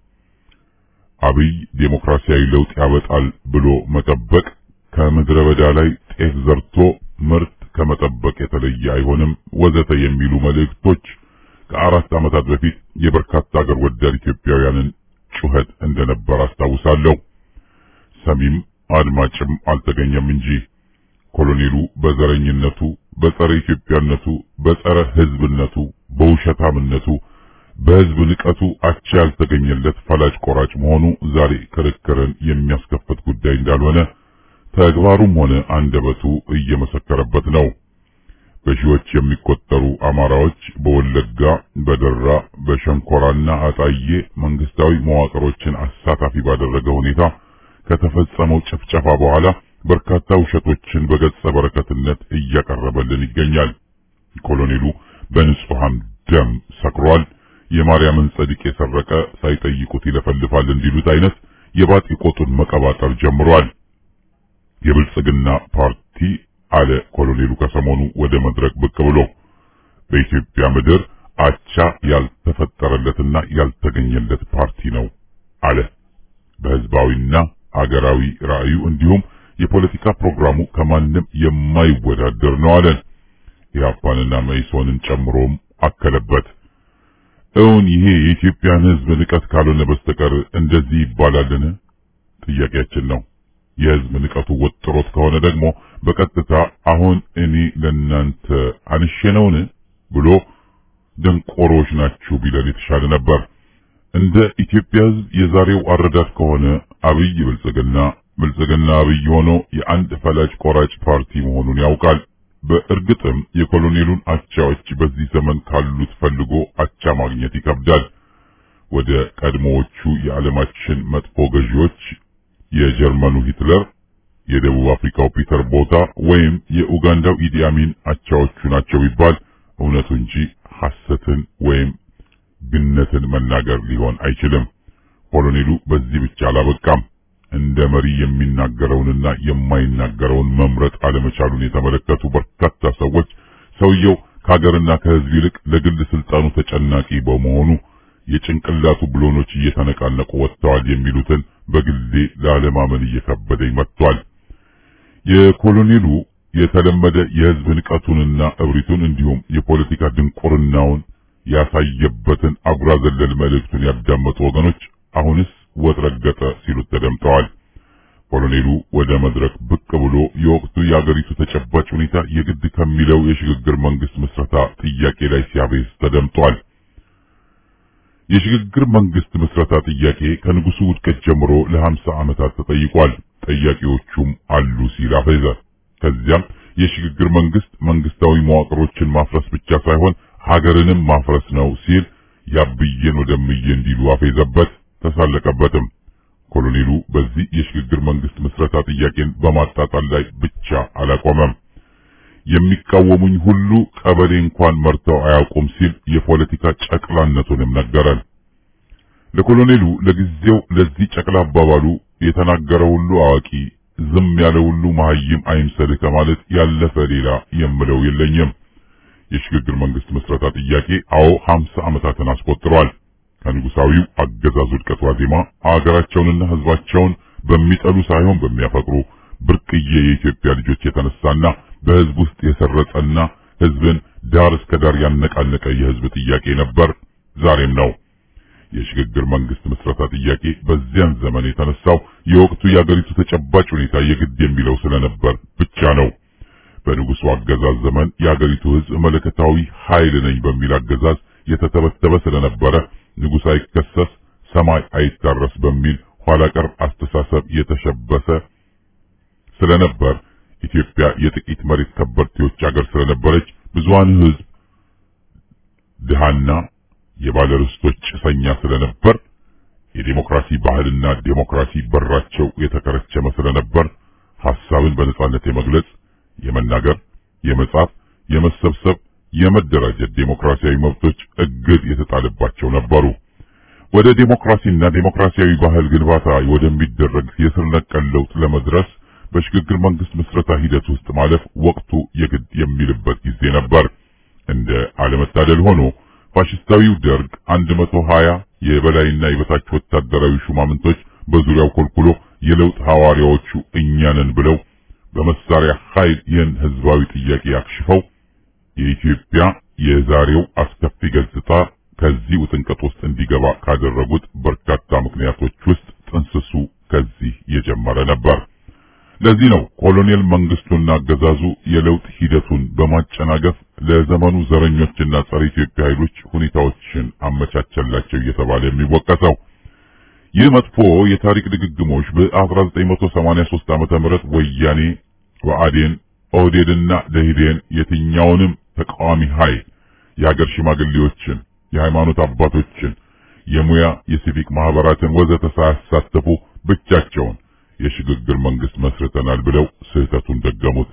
አብይ ዴሞክራሲያዊ ለውጥ ያበጣል ብሎ መጠበቅ ከምድረ በዳ ላይ ጤፍ ዘርቶ ምርት ከመጠበቅ የተለየ አይሆንም፣ ወዘተ የሚሉ መልእክቶች ከአራት ዓመታት በፊት የበርካታ አገር ወዳድ ኢትዮጵያውያንን ጩኸት እንደነበር አስታውሳለሁ። ሰሚም አድማጭም አልተገኘም እንጂ ኮሎኔሉ በዘረኝነቱ፣ በጸረ ኢትዮጵያነቱ፣ በጸረ ሕዝብነቱ፣ በውሸታምነቱ፣ በሕዝብ ንቀቱ አቻ ያልተገኘለት ፈላጭ ቆራጭ መሆኑ ዛሬ ክርክርን የሚያስከፍት ጉዳይ እንዳልሆነ ተግባሩም ሆነ አንደበቱ እየመሰከረበት ነው። በሺዎች የሚቆጠሩ አማራዎች በወለጋ፣ በደራ፣ በሸንኮራና አጣዬ መንግስታዊ መዋቅሮችን አሳታፊ ባደረገ ሁኔታ ከተፈጸመው ጭፍጨፋ በኋላ በርካታ ውሸቶችን በገጸ በረከትነት እያቀረበልን ይገኛል። ኮሎኔሉ በንጹሃን ደም ሰክሯል። የማርያምን ጸድቅ የሰረቀ ሳይጠይቁት ይለፈልፋል እንዲሉት አይነት የባጢ ቆጡን መቀባጠር ጀምሯል። የብልጽግና ፓርቲ አለ ኮሎኔሉ ከሰሞኑ ወደ መድረክ ብቅ ብሎ በኢትዮጵያ ምድር አቻ ያልተፈጠረለትና ያልተገኘለት ፓርቲ ነው አለ። በህዝባዊና አገራዊ ራዕዩ እንዲሁም የፖለቲካ ፕሮግራሙ ከማንም የማይወዳደር ነው አለን። ኢህአፓንና መኢሶንን ጨምሮም አከለበት። እውን ይሄ የኢትዮጵያን ህዝብ ንቀት ካልሆነ በስተቀር እንደዚህ ይባላልን? ጥያቄያችን ነው። የህዝብ ንቀቱ ወጥሮት ከሆነ ደግሞ በቀጥታ አሁን እኔ ለናንተ አንሼ ነውን ብሎ ደንቆሮች ናችሁ ቢለን የተሻለ ነበር። እንደ ኢትዮጵያ ህዝብ የዛሬው አረዳድ ከሆነ አብይ ብልጽግና ብልጽግና አብይ ሆኖ የአንድ ፈላጭ ቆራጭ ፓርቲ መሆኑን ያውቃል። በእርግጥም የኮሎኔሉን አቻዎች በዚህ ዘመን ካሉት ፈልጎ አቻ ማግኘት ይከብዳል። ወደ ቀድሞዎቹ የዓለማችን መጥፎ ገዢዎች የጀርመኑ ሂትለር፣ የደቡብ አፍሪካው ፒተር ቦታ ወይም የኡጋንዳው ኢዲ አሚን አቻዎቹ ናቸው ይባል እውነቱ እንጂ ሐሰትን ወይም ግነትን መናገር ሊሆን አይችልም። ኮሎኔሉ በዚህ ብቻ አላበቃም። እንደ መሪ የሚናገረውንና የማይናገረውን መምረጥ አለመቻሉን የተመለከቱ በርካታ ሰዎች ሰውየው ከሀገርና ከህዝብ ይልቅ ለግል ስልጣኑ ተጨናቂ በመሆኑ የጭንቅላቱ ብሎኖች እየተነቃነቁ ወጥተዋል የሚሉትን በግሌ ላለማመን እየከበደኝ መጥቷል። የኮሎኔሉ የተለመደ የህዝብ ንቀቱንና እብሪቱን እንዲሁም የፖለቲካ ድንቁርናውን ያሳየበትን አጉራ ዘለል መልእክቱን ያዳመጡ ወገኖች አሁንስ ወጥ ረገጠ ሲሉት ተደምጠዋል። ኮሎኔሉ ወደ መድረክ ብቅ ብሎ የወቅቱ የአገሪቱ ተጨባጭ ሁኔታ የግድ ከሚለው የሽግግር መንግስት ምስረታ ጥያቄ ላይ ሲያቤዝ ተደምጧል። የሽግግር መንግስት ምስረታ ጥያቄ ከንጉሱ ውድቀት ጀምሮ ለሀምሳ ዓመታት ተጠይቋል። ጠያቂዎቹም አሉ ሲል አፈዘ። ከዚያም የሽግግር መንግስት መንግስታዊ መዋቅሮችን ማፍረስ ብቻ ሳይሆን ሀገርንም ማፍረስ ነው ሲል ያብዬን ወደምዬ እንዲሉ አፌዘበት፣ ተሳለቀበትም። ኮሎኔሉ በዚህ የሽግግር መንግስት ምስረታ ጥያቄን በማጣጣል ላይ ብቻ አላቆመም። የሚቃወሙኝ ሁሉ ቀበሌ እንኳን መርተው አያውቁም ሲል የፖለቲካ ጨቅላነቱንም ነገረን። ለኮሎኔሉ ለጊዜው ለዚህ ጨቅላ አባባሉ የተናገረ ሁሉ አዋቂ፣ ዝም ያለ ሁሉ መሀይም አይምሰልህ ከማለት ያለፈ ሌላ የምለው የለኝም። የሽግግር መንግስት መስረታ ጥያቄ አዎ 50 ዓመታትን አስቆጥሯል። ከንጉሳዊው አገዛዝ ውድቀት ዋዜማ አገራቸውንና ህዝባቸውን በሚጠሉ ሳይሆን በሚያፈቅሩ ብርቅዬ የኢትዮጵያ ልጆች የተነሳና በህዝብ ውስጥ የሰረጸና ህዝብን ዳር እስከ ዳር ያነቃነቀ የህዝብ ጥያቄ ነበር፣ ዛሬም ነው። የሽግግር መንግስት መስረታ ጥያቄ በዚያን ዘመን የተነሳው የወቅቱ የአገሪቱ ተጨባጭ ሁኔታ የግድ የሚለው ስለነበር ብቻ ነው። በንጉሱ አገዛዝ ዘመን የአገሪቱ ህዝብ መለከታዊ ኃይል ነኝ በሚል አገዛዝ የተተበተበ ስለነበረ ንጉሥ አይከሰስ ሰማይ አይታረስ በሚል ኋላ ቀር አስተሳሰብ የተሸበሰ ስለነበር ኢትዮጵያ የጥቂት መሬት ከበርቴዎች አገር ስለነበረች ብዙሃን ህዝብ ድሃና የባለርስቶች ጭሰኛ ስለነበር የዴሞክራሲ ባህልና ዴሞክራሲ በራቸው የተከረቸመ ስለነበር ሐሳብን በነጻነት የመግለጽ፣ የመናገር፣ የመጻፍ፣ የመሰብሰብ፣ የመደራጀት ዴሞክራሲያዊ መብቶች እግድ የተጣለባቸው ነበሩ። ወደ ዴሞክራሲና ዴሞክራሲያዊ ባህል ግንባታ ወደሚደረግ የስር ነቀል ለውጥ ለመድረስ በሽግግር መንግስት ምስረታ ሂደት ውስጥ ማለፍ ወቅቱ የግድ የሚልበት ጊዜ ነበር። እንደ አለመታደል ሆኖ ፋሽስታዊው ደርግ 120 የበላይና የበታች ወታደራዊ ሹማምንቶች በዙሪያው ኮልኩሎ የለውጥ ሐዋርያዎቹ እኛ ነን ብለው በመሳሪያ ኃይል ይህን ህዝባዊ ጥያቄ አክሽፈው የኢትዮጵያ የዛሬው አስከፊ ገጽታ ከዚህ ውጥንቀት ውስጥ እንዲገባ ካደረጉት በርካታ ምክንያቶች ውስጥ ጥንስሱ ከዚህ የጀመረ ነበር። ለዚህ ነው ኮሎኔል መንግስቱና አገዛዙ የለውጥ ሂደቱን በማጨናገፍ ለዘመኑ ዘረኞችና ጸረ ኢትዮጵያ ኃይሎች ሁኔታዎችን አመቻቸላቸው እየተባለ የሚወቀሰው። ይህ መጥፎ የታሪክ ድግግሞች በ1983 ዓመተ ምህረት ወያኔ፣ ብአዴን፣ ኦህዴድና ደኢህዴን የትኛውንም ተቃዋሚ ኃይል የሀገር ሽማግሌዎችን፣ የሃይማኖት አባቶችን፣ የሙያ የሲቪክ ማህበራትን ወዘተ ሳያሳተፉ ብቻቸውን የሽግግር መንግስት መስርተናል ብለው ስህተቱን ደገሙት።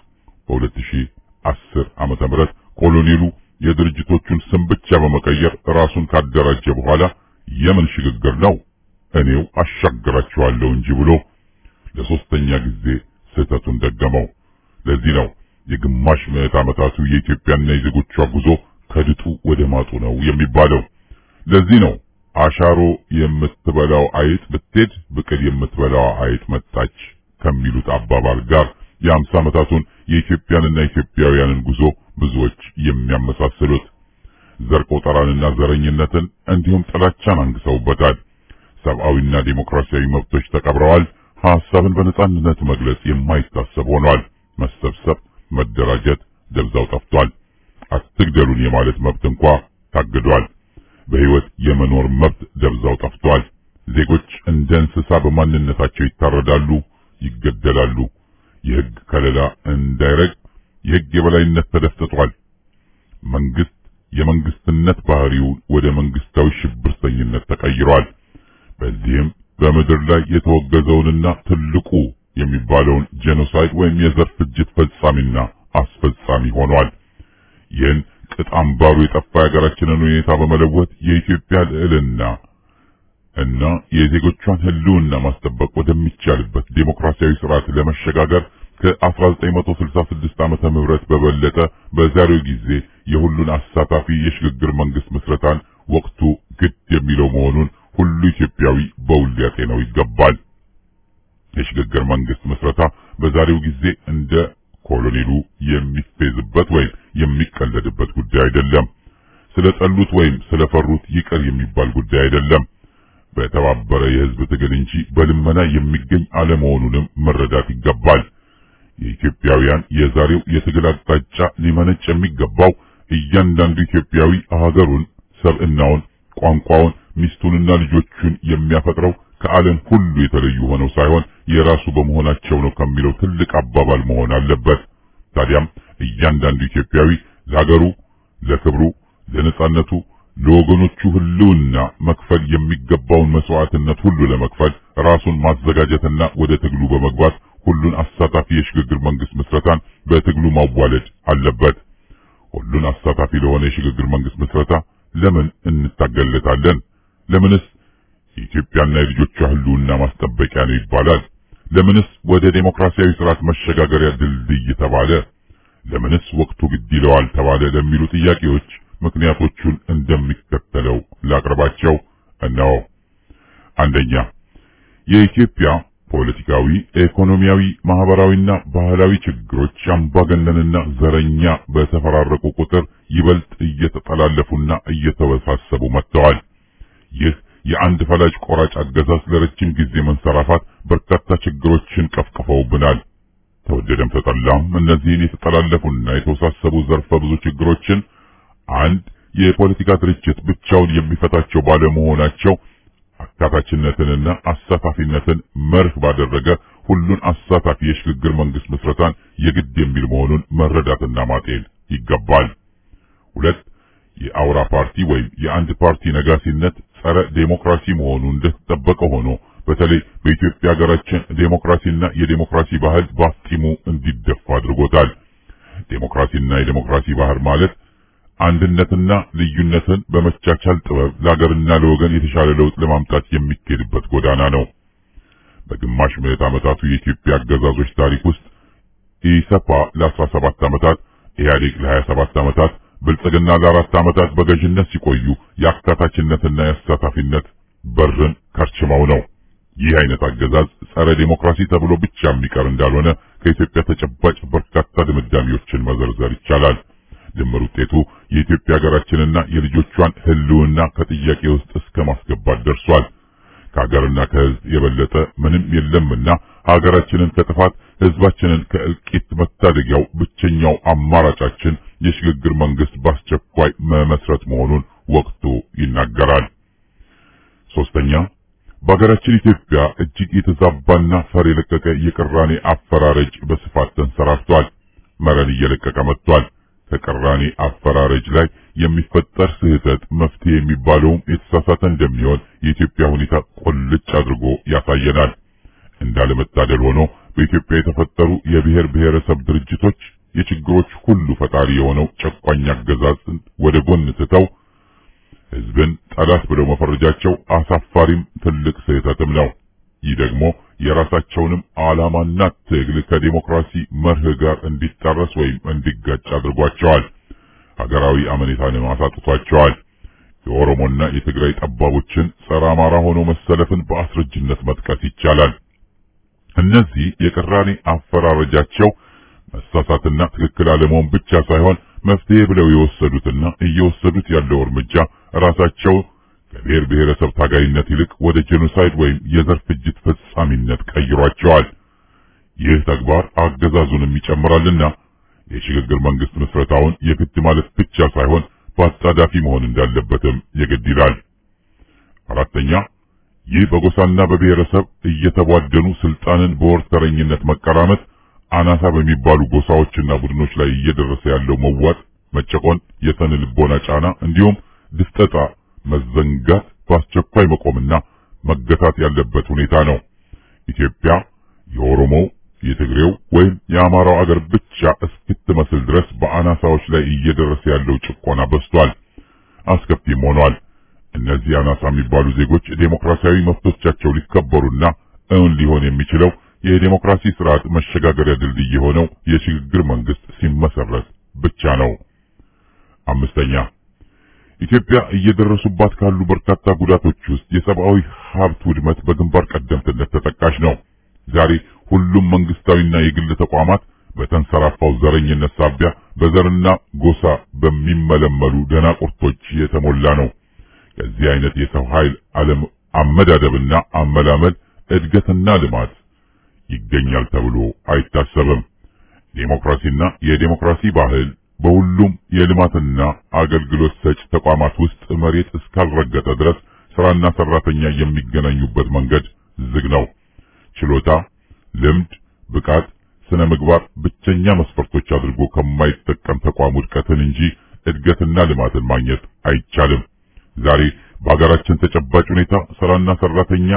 በ2010 ዓመተ ምህረት ኮሎኔሉ የድርጅቶቹን ስም ብቻ በመቀየር ራሱን ካደራጀ በኋላ የምን ሽግግር ነው እኔው አሻግራቸዋለሁ እንጂ ብሎ ለሶስተኛ ጊዜ ስህተቱን ደገመው። ለዚህ ነው የግማሽ ምዕት ዓመታቱ የኢትዮጵያና የዜጎቿ ጉዞ ከድጡ ወደ ማጡ ነው የሚባለው። ለዚህ ነው አሻሮ የምትበላው አይጥ ብትሄድ ብቅል የምትበላው አይጥ መጣች ከሚሉት አባባል ጋር የአምሳ ዓመታቱን የኢትዮጵያንና ኢትዮጵያውያንን ጉዞ ብዙዎች የሚያመሳስሉት ዘር ቆጠራንና ዘረኝነትን እንዲሁም ጥላቻን አንግሰውበታል። ሰብአዊና ዴሞክራሲያዊ መብቶች ተቀብረዋል። ሐሳብን በነጻነት መግለጽ የማይታሰብ ሆኗል። መሰብሰብ፣ መደራጀት ደብዛው ጠፍቷል። አትግደሉን የማለት መብት እንኳ ታግዷል። በሕይወት የመኖር መብት ደብዛው ጠፍቷል። ዜጎች እንደ እንስሳ በማንነታቸው ይታረዳሉ፣ ይገደላሉ። የሕግ ከለላ እንዳይረግ የሕግ የበላይነት ተደፍጥጧል። መንግስት የመንግስትነት ባህሪው ወደ መንግስታዊ ሽብርተኝነት ተቀይሯል። በዚህም በምድር ላይ የተወገዘውንና ትልቁ የሚባለውን ጄኖሳይድ ወይም የዘር ፍጅት ፈጻሚና አስፈጻሚ ሆኗል። ይህን ቅጥ አምባሩ የጠፋ የሀገራችንን ሁኔታ በመለወጥ የኢትዮጵያ ልዕልና እና የዜጎቿን ሕልውና ማስጠበቅ ወደሚቻልበት ዴሞክራሲያዊ ስርዓት ለመሸጋገር ከ1966 ዓመተ ምህረት በበለጠ በዛሬው ጊዜ የሁሉን አሳታፊ የሽግግር መንግስት ምስረታን ወቅቱ ግድ የሚለው መሆኑን ሁሉ ኢትዮጵያዊ በውል ሊያጤነው ይገባል። የሽግግር መንግስት ምስረታ በዛሬው ጊዜ እንደ ኮሎኔሉ የሚፌዝበት ወይም የሚቀለድበት ጉዳይ አይደለም። ስለጠሉት ወይም ስለፈሩት ይቅር የሚባል ጉዳይ አይደለም። በተባበረ የህዝብ ትግል እንጂ በልመና የሚገኝ አለመሆኑንም መረዳት ይገባል። የኢትዮጵያውያን የዛሬው የትግል አቅጣጫ ሊመነጭ የሚገባው እያንዳንዱ ኢትዮጵያዊ ሀገሩን፣ ሰብዕናውን፣ ቋንቋውን፣ ሚስቱንና ልጆቹን የሚያፈቅረው ከዓለም ሁሉ የተለዩ ሆነው ሳይሆን የራሱ በመሆናቸው ነው ከሚለው ትልቅ አባባል መሆን አለበት። ታዲያም እያንዳንዱ ኢትዮጵያዊ ለሀገሩ፣ ለክብሩ፣ ለነጻነቱ፣ ለወገኖቹ ህልውና መክፈል የሚገባውን መስዋዕትነት ሁሉ ለመክፈል ራሱን ማዘጋጀትና ወደ ትግሉ በመግባት ሁሉን አሳታፊ የሽግግር መንግስት ምስረታን በትግሉ ማዋለድ አለበት። ሁሉን አሳታፊ ለሆነ የሽግግር መንግስት ምስረታ ለምን እንታገለታለን? ለምንስ የኢትዮጵያና የልጆቿ ህልውና ማስጠበቂያ ነው ይባላል? ለምንስ ወደ ዴሞክራሲያዊ ስርዓት መሸጋገሪያ ድልድይ ተባለ? ለምንስ ወቅቱ ግድ ይለዋል ተባለ? ለሚሉ ጥያቄዎች ምክንያቶቹን እንደሚከተለው ላቅርባቸው። እነሆ። አንደኛ የኢትዮጵያ ፖለቲካዊ፣ ኢኮኖሚያዊ፣ ማህበራዊና ባህላዊ ችግሮች አምባገነንና ዘረኛ በተፈራረቁ ቁጥር ይበልጥ እየተጠላለፉና እየተወሳሰቡ መጥተዋል። ይህ የአንድ ፈላጭ ቆራጭ አገዛዝ ለረጅም ጊዜ መንሰራፋት በርካታ ችግሮችን ቀፍቅፈውብናል። ተወደደም ተጠላም እነዚህን የተጠላለፉና የተወሳሰቡ ዘርፈ ብዙ ችግሮችን አንድ የፖለቲካ ድርጅት ብቻውን የሚፈታቸው ባለመሆናቸው አካታችነትንና አሳታፊነትን መርህ ባደረገ ሁሉን አሳታፊ የሽግግር መንግስት ምስረታን የግድ የሚል መሆኑን መረዳትና ማጤን ይገባል። ሁለት የአውራ ፓርቲ ወይም የአንድ ፓርቲ ነጋሲነት ጸረ ዴሞክራሲ መሆኑ እንደተጠበቀ ሆኖ በተለይ በኢትዮጵያ ሀገራችን ዴሞክራሲና የዴሞክራሲ ባህል ባፍጢሙ እንዲደፋ አድርጎታል። ዴሞክራሲና የዴሞክራሲ ባህል ማለት አንድነትና ልዩነትን በመቻቻል ጥበብ ለሀገርና ለወገን የተሻለ ለውጥ ለማምጣት የሚካሄድበት ጎዳና ነው። በግማሽ ምዕት ዓመታቱ የኢትዮጵያ አገዛዞች ታሪክ ውስጥ ኢሰፓ ለ17 ዓመታት፣ ኢህአዴግ ለ27 ዓመታት፣ ብልጽግና ለአራት ዓመታት በገዥነት ሲቆዩ የአካታችነትና የአሳታፊነት በርን ከርችመው ነው። ይህ አይነት አገዛዝ ጸረ ዴሞክራሲ ተብሎ ብቻ የሚቀር እንዳልሆነ ከኢትዮጵያ ተጨባጭ በርካታ ድምዳሜዎችን መዘርዘር ይቻላል። ድምር ውጤቱ የኢትዮጵያ ሀገራችንና የልጆቿን ሕልውና ከጥያቄ ውስጥ እስከ ማስገባት ደርሷል። ከሀገርና ከሕዝብ የበለጠ ምንም የለምና ሀገራችንን ከጥፋት ሕዝባችንን ከእልቂት መታደጊያው ብቸኛው አማራጫችን የሽግግር መንግስት በአስቸኳይ መመስረት መሆኑን ወቅቱ ይናገራል። ሶስተኛ በሀገራችን ኢትዮጵያ እጅግ የተዛባና ፈር የለቀቀ የቅራኔ አፈራረጅ በስፋት ተንሰራፍቷል። መረን እየለቀቀ መጥቷል። ከቅራኔ አፈራረጅ ላይ የሚፈጠር ስህተት መፍትሄ የሚባለውም የተሳሳተ እንደሚሆን የኢትዮጵያ ሁኔታ ቁልጭ አድርጎ ያሳየናል። እንዳለመታደል ሆኖ በኢትዮጵያ የተፈጠሩ የብሔር ብሔረሰብ ድርጅቶች የችግሮች ሁሉ ፈጣሪ የሆነው ጨቋኝ አገዛዝን ወደ ጎን ትተው ህዝብን ጠላት ብለው መፈረጃቸው አሳፋሪም ትልቅ ስህተትም ነው። ይህ ደግሞ የራሳቸውንም ዓላማና ትግል ከዲሞክራሲ መርህ ጋር እንዲጣረስ ወይም እንዲጋጭ አድርጓቸዋል። ሀገራዊ አመኔታንም አሳጥቷቸዋል። የኦሮሞና የትግራይ ጠባቦችን ጸረ አማራ ሆኖ መሰለፍን በአስረጅነት መጥቀስ ይቻላል። እነዚህ የቅራኔ አፈራረጃቸው መሳሳትና ትክክል አለመሆን ብቻ ሳይሆን መፍትሄ ብለው የወሰዱትና እየወሰዱት ያለው እርምጃ ራሳቸው ከብሔር ብሔረሰብ ታጋይነት ይልቅ ወደ ጄኖሳይድ ወይም የዘር ፍጅት ፈጻሚነት ቀይሯቸዋል። ይህ ተግባር አገዛዙንም ይጨምራልና የሽግግር መንግስት ምስረታውን የግድ ማለት ብቻ ሳይሆን በአጣዳፊ መሆን እንዳለበትም የግድ ይላል። አራተኛ ይህ በጎሳና በብሔረሰብ እየተቧደኑ ስልጣንን በወርተረኝነት መቀራመት አናሳ በሚባሉ ጎሳዎችና ቡድኖች ላይ እየደረሰ ያለው መዋጥ፣ መጨቆን፣ የስነ ልቦና ጫና እንዲሁም ድፍጠጣ መዘንጋት በአስቸኳይ መቆምና መገታት ያለበት ሁኔታ ነው። ኢትዮጵያ የኦሮሞው፣ የትግሬው ወይም የአማራው አገር ብቻ እስክትመስል ድረስ በአናሳዎች ላይ እየደረሰ ያለው ጭቆና በዝቷል፣ አስከፊም ሆኗል። እነዚህ አናሳ የሚባሉ ዜጎች ዴሞክራሲያዊ መብቶቻቸው ሊከበሩና እውን ሊሆን የሚችለው የዴሞክራሲ ስርዓት መሸጋገሪያ ድልድይ የሆነው የሽግግር መንግስት ሲመሰረት ብቻ ነው። አምስተኛ ኢትዮጵያ እየደረሱባት ካሉ በርካታ ጉዳቶች ውስጥ የሰብአዊ ሀብት ውድመት በግንባር ቀደምትነት ተጠቃሽ ነው። ዛሬ ሁሉም መንግስታዊና የግል ተቋማት በተንሰራፋው ዘረኝነት ሳቢያ በዘርና ጎሳ በሚመለመሉ ደናቁርቶች የተሞላ ነው። ከዚህ አይነት የሰው ኃይል አለም አመዳደብና አመላመል እድገትና ልማት ይገኛል ተብሎ አይታሰብም። ዴሞክራሲና የዴሞክራሲ ባህል በሁሉም የልማትና አገልግሎት ሰጭ ተቋማት ውስጥ መሬት እስካልረገጠ ድረስ ስራና ሰራተኛ የሚገናኙበት መንገድ ዝግ ነው። ችሎታ፣ ልምድ፣ ብቃት፣ ስነ ምግባር ብቸኛ መስፈርቶች አድርጎ ከማይጠቀም ተቋም ውድቀትን እንጂ እድገትና ልማትን ማግኘት አይቻልም። ዛሬ በሀገራችን ተጨባጭ ሁኔታ ስራና ሰራተኛ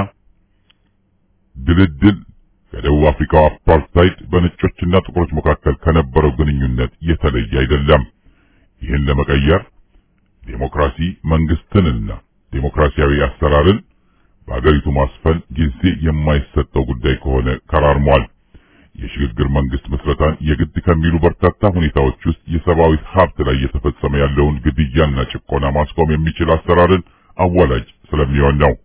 ድልድል ከደቡብ አፍሪካው አፓርታይድ በነጮችና ጥቁሮች መካከል ከነበረው ግንኙነት የተለየ አይደለም። ይህን ለመቀየር ዴሞክራሲ መንግስትንና ዴሞክራሲያዊ አሰራርን በአገሪቱ ማስፈን ጊዜ የማይሰጠው ጉዳይ ከሆነ ከራርሟል። የሽግግር መንግስት ምስረታን የግድ ከሚሉ በርካታ ሁኔታዎች ውስጥ የሰብአዊ ሀብት ላይ እየተፈጸመ ያለውን ግድያና ጭቆና ማስቆም የሚችል አሰራርን አዋላጅ ስለሚሆን ነው።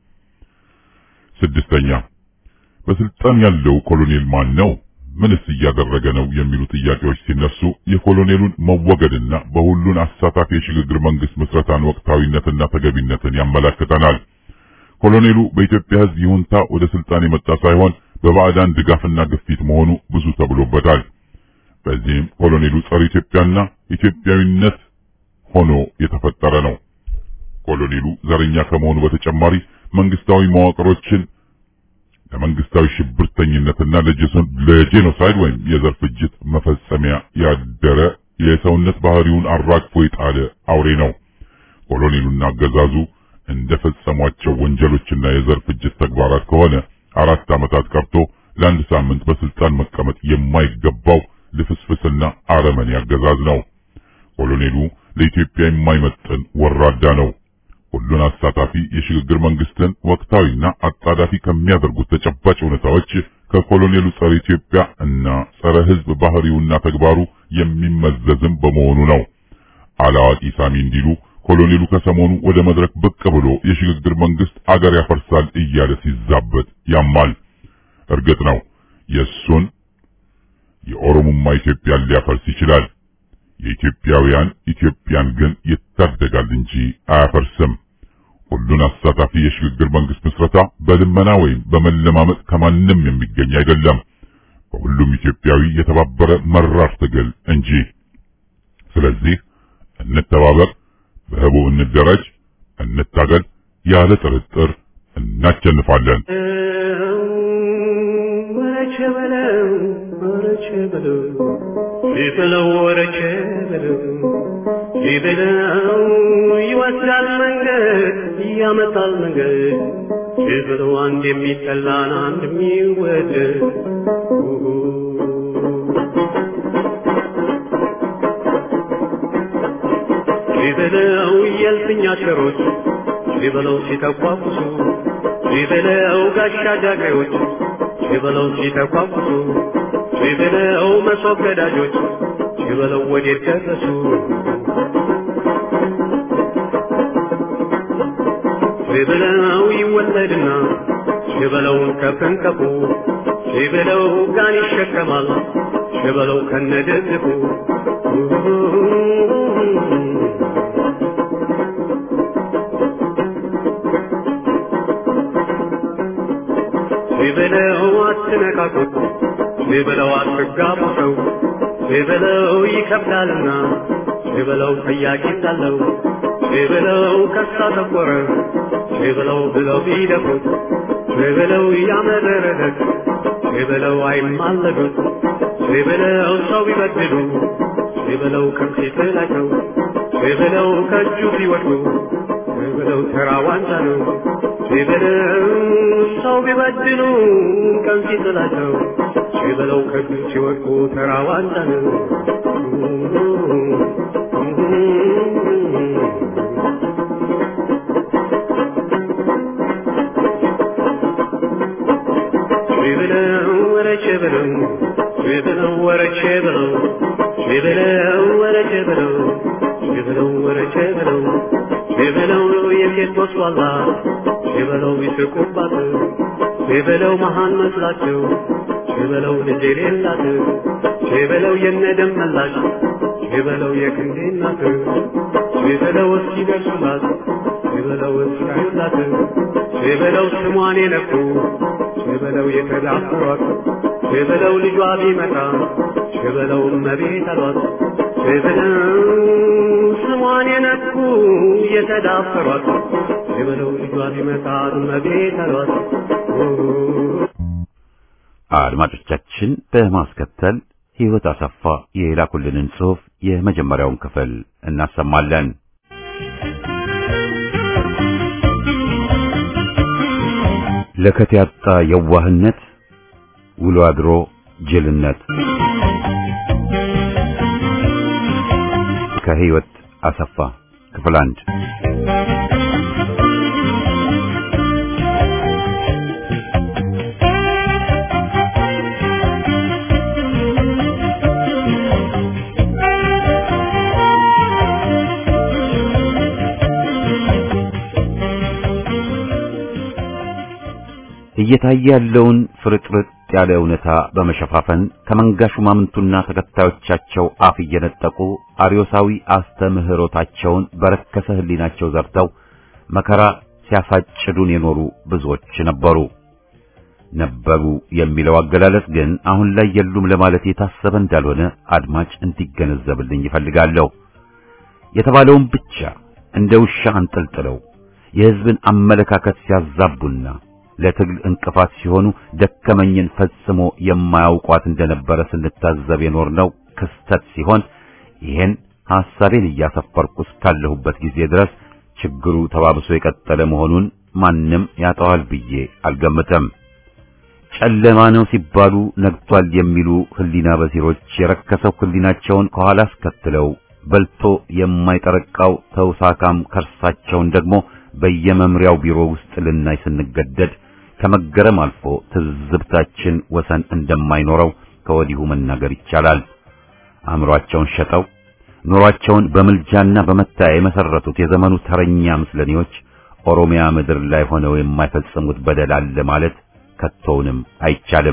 ስድስተኛ በስልጣን ያለው ኮሎኔል ማን ነው? ምንስ እያደረገ ነው? የሚሉ ጥያቄዎች ሲነሱ የኮሎኔሉን መወገድና በሁሉን አሳታፊ የሽግግር መንግስት ምስረታን ወቅታዊነትና ተገቢነትን ያመለክተናል። ኮሎኔሉ በኢትዮጵያ ሕዝብ ይሁንታ ወደ ስልጣን የመጣ ሳይሆን በባዕዳን ድጋፍና ግፊት መሆኑ ብዙ ተብሎበታል። በዚህም ኮሎኔሉ ጸረ ኢትዮጵያና ኢትዮጵያዊነት ሆኖ የተፈጠረ ነው። ኮሎኔሉ ዘረኛ ከመሆኑ በተጨማሪ መንግስታዊ መዋቅሮችን ለመንግስታዊ ሽብርተኝነትና ለጄኖሳይድ ወይም የዘር ፍጅት መፈጸሚያ ያደረ የሰውነት ባህሪውን አራግፎ የጣለ አውሬ ነው። ኮሎኔሉና አገዛዙ እንደፈጸሟቸው ወንጀሎችና የዘር ፍጅት ተግባራት ከሆነ አራት ዓመታት ቀርቶ ለአንድ ሳምንት በስልጣን መቀመጥ የማይገባው ልፍስፍስና አረመኔ አገዛዝ ነው። ኮሎኔሉ ለኢትዮጵያ የማይመጥን ወራዳ ነው። ሁሉን አሳታፊ የሽግግር መንግስትን ወቅታዊና አጣዳፊ ከሚያደርጉት ተጨባጭ ሁኔታዎች ከኮሎኔሉ ጸረ ኢትዮጵያ እና ጸረ ሕዝብ ባህሪውና ተግባሩ የሚመዘዝም በመሆኑ ነው። አላዋቂ ሳሚ እንዲሉ ኮሎኔሉ ከሰሞኑ ወደ መድረክ ብቅ ብሎ የሽግግር መንግስት አገር ያፈርሳል እያለ ሲዛበት ያማል። እርግጥ ነው የእሱን የኦሮሞማ ኢትዮጵያን ሊያፈርስ ይችላል። የኢትዮጵያውያን ኢትዮጵያን ግን ይታደጋል እንጂ አያፈርስም። ሁሉን አሳታፊ የሽግግር መንግስት ምስረታ በልመና ወይም በመለማመጥ ከማንም የሚገኝ አይደለም። በሁሉም ኢትዮጵያዊ የተባበረ መራር ትግል እንጂ። ስለዚህ እንተባበር፣ በህቡ እንደራጅ፣ እንታገል። ያለ ጥርጥር እናቸንፋለን። ወረቼ በለው ወረቼ በለው ቢበለው ወረቼ በለው ቢበለው ይወስዳል መንገድ ያመጣል መንገድ ቢበለው አንድ የሚጠላን አንድ የሚወደድ ቢበለው የልፍኛ ሸሮች ቢበለው ሲተቋቁሱ ቢበለው ጋሻ ጃግሬዎች ቢበለው ሲተቋቁሱ ቢበለው መሶብ ገዳጆች ቢበለው ወዴት ደረሱ ቢበለው ይወለድና ቢበለውን ከፍንቀፉ ቢበለው ጋን ይሸከማል ቢበለው ከነደግፉ ቢበለው አትነካኩት ቢበለው አትጋቡ ሰው ቢበለው ይከብዳልና ቢበለው ጠያቂ ሳለው ቢበለው ከሳ ተቆረ ቢበለው ብለው ቢደፉት ቢበለው ያመረረለት ቢበለው አይማለዱት ቢበለው ሰው ቢበድሉ ቢበለው ከፊት ናቸው ቢበለው ከእጁ ቢወድቁ ቢበለው ተራ ዋንጫ ነው ቢበለው ሰው ቢበድሉ ቀን ሲጥላቸው ቢበለው ከእጁ ሲወድቁ ተራ ዋንጫ ነው ቢበለው ወረቼ በለው ቢበለው ወረቼ በለው ቢበለው ወረቼ በለው ቢበለው ወረቼ በለው ቢበለው የሴት ወስዋላ ቢበለው ይስቁባት ቢበለው መሃን መስላቸው ቢበለው ልጅ የሌላት ቢበለው የነደም መላሽ ቢበለው የክንዴ እናት ቢበለው እስኪደርሱላት ቢበለው እስካዩላት ቢበለው ስሟን የነኩ ቢበለው የተዳፈሯት ቢበለው ልጇ ቢመጣ ቢበለው እመቤት አሏት ቢበለው ስሟን የነኩ የተዳፈሯት ቢበለው ልጇ ቢመጣ እመቤት አሏት አድማጮቻችን በማስከተል ሕይወት አሰፋ የላኩልንን ጽሑፍ የመጀመሪያውን ክፍል እናሰማለን። ለከት ያጣ የዋህነት ውሎ አድሮ ጅልነት ከሕይወት አሰፋ ክፍል አንድ እየታየ ያለውን ፍርጥርጥ ያለ እውነታ በመሸፋፈን ከመንጋ ሹማምንቱና ተከታዮቻቸው አፍ እየነጠቁ አርዮሳዊ አስተምህሮታቸውን በረከሰ ሕሊናቸው ዘርተው መከራ ሲያሳጭዱን የኖሩ ብዙዎች ነበሩ። ነበሩ የሚለው አገላለጽ ግን አሁን ላይ የሉም ለማለት የታሰበ እንዳልሆነ አድማጭ እንዲገነዘብልኝ ይፈልጋለሁ። የተባለውን ብቻ እንደ ውሻ አንጠልጥለው የሕዝብን አመለካከት ሲያዛቡና ለትግል እንቅፋት ሲሆኑ ደከመኝን ፈጽሞ የማያውቋት እንደነበረ ስንታዘብ የኖርነው ክስተት ሲሆን ይህን ሐሳቤን እያሰፈርኩ እስካለሁበት ጊዜ ድረስ ችግሩ ተባብሶ የቀጠለ መሆኑን ማንም ያጠዋል ብዬ አልገምተም። ጨለማ ነው ሲባሉ ነግቷል የሚሉ ህሊና በሲሮች የረከሰው ህሊናቸውን ከኋላ አስከትለው በልቶ የማይጠረቃው ተውሳካም ከርሳቸውን ደግሞ በየመምሪያው ቢሮ ውስጥ ልናይ ስንገደድ ከመገረም አልፎ ትዝብታችን ወሰን እንደማይኖረው ከወዲሁ መናገር ይቻላል። አእምሮአቸውን ሸጠው ኑሯቸውን በምልጃና በመታያ የመሰረቱት የዘመኑ ተረኛ ምስለኔዎች ኦሮሚያ ምድር ላይ ሆነው የማይፈጽሙት በደል አለ ማለት ከቶውንም አይቻልም።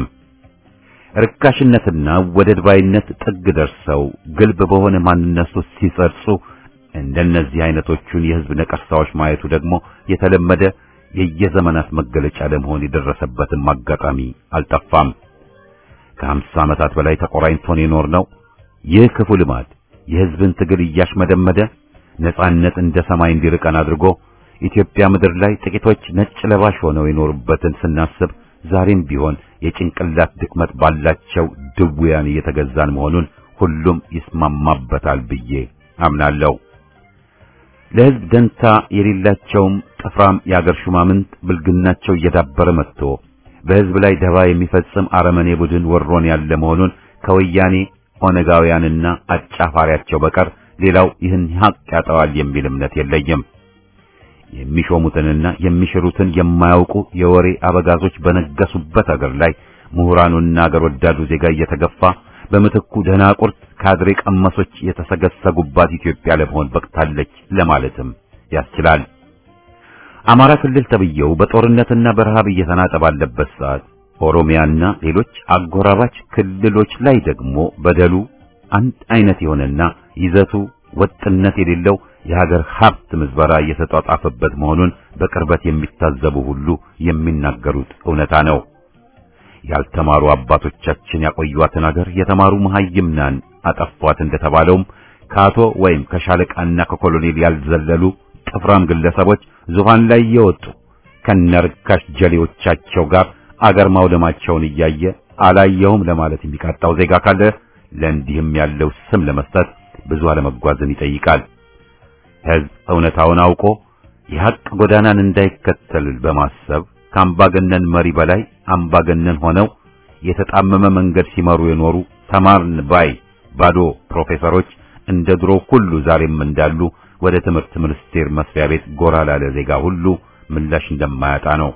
ርካሽነትና ወደድ ባይነት ጥግ ደርሰው ግልብ በሆነ ማንነት ውስጥ ሲጸርጹ እንደነዚህ አይነቶቹን የህዝብ ነቀርሳዎች ማየቱ ደግሞ የተለመደ የየዘመናት መገለጫ ለመሆን የደረሰበትም አጋጣሚ አልጠፋም። ከሀምሳ ዓመታት በላይ ተቆራኝቶን የኖር ነው። ይህ ክፉ ልማድ የህዝብን ትግል እያሽመደመደ ነጻነት እንደ ሰማይ እንዲርቀን አድርጎ ኢትዮጵያ ምድር ላይ ጥቂቶች ነጭ ለባሽ ሆነው የኖሩበትን ስናስብ ዛሬም ቢሆን የጭንቅላት ድክመት ባላቸው ድውያን እየተገዛን መሆኑን ሁሉም ይስማማበታል ብዬ አምናለሁ። ለህዝብ ደንታ የሌላቸውም ጥፍራም የአገር ሹማምንት ብልግናቸው እየዳበረ መጥቶ በህዝብ ላይ ደባ የሚፈጽም አረመኔ ቡድን ወሮን ያለ መሆኑን ከወያኔ ኦነጋውያንና አጫፋሪያቸው በቀር ሌላው ይህን ሀቅ ያጠዋል የሚል እምነት የለኝም። የሚሾሙትንና የሚሽሩትን የማያውቁ የወሬ አበጋዞች በነገሱበት አገር ላይ ምሁራኑና አገር ወዳዱ ዜጋ እየተገፋ በምትኩ ደናቁርት ካድሬ ቀመሶች የተሰገሰጉባት ኢትዮጵያ ለመሆን በቅታለች ለማለትም ያስችላል። አማራ ክልል ተብየው በጦርነትና በረሃብ እየተናጠ ባለበት ሰዓት ኦሮሚያና ሌሎች አጎራባች ክልሎች ላይ ደግሞ በደሉ አንድ አይነት የሆነና ይዘቱ ወጥነት የሌለው የሀገር ሀብት ምዝበራ እየተጧጣፈበት መሆኑን በቅርበት የሚታዘቡ ሁሉ የሚናገሩት እውነታ ነው። ያልተማሩ አባቶቻችን ያቆዩዋትን ሀገር የተማሩ መሐይምናን አጠፏት እንደተባለውም ከአቶ ወይም ከሻለቃና ከኮሎኔል ያልዘለሉ ጥፍራም ግለሰቦች ዙፋን ላይ የወጡ ከነርካሽ ጀሌዎቻቸው ጋር አገር ማውደማቸውን እያየ አላየውም ለማለት የሚቃጣው ዜጋ ካለ ለእንዲህም ያለው ስም ለመስጠት ብዙ አለመጓዝን ይጠይቃል። ሕዝብ እውነታውን አውቆ የሐቅ ጎዳናን እንዳይከተል በማሰብ ከአምባገነን መሪ በላይ አምባገነን ሆነው የተጣመመ መንገድ ሲመሩ የኖሩ ተማርን ባይ ባዶ ፕሮፌሰሮች እንደ ድሮ ሁሉ ዛሬም እንዳሉ ወደ ትምህርት ሚኒስቴር መስሪያ ቤት ጎራ ላለ ዜጋ ሁሉ ምላሽ እንደማያጣ ነው።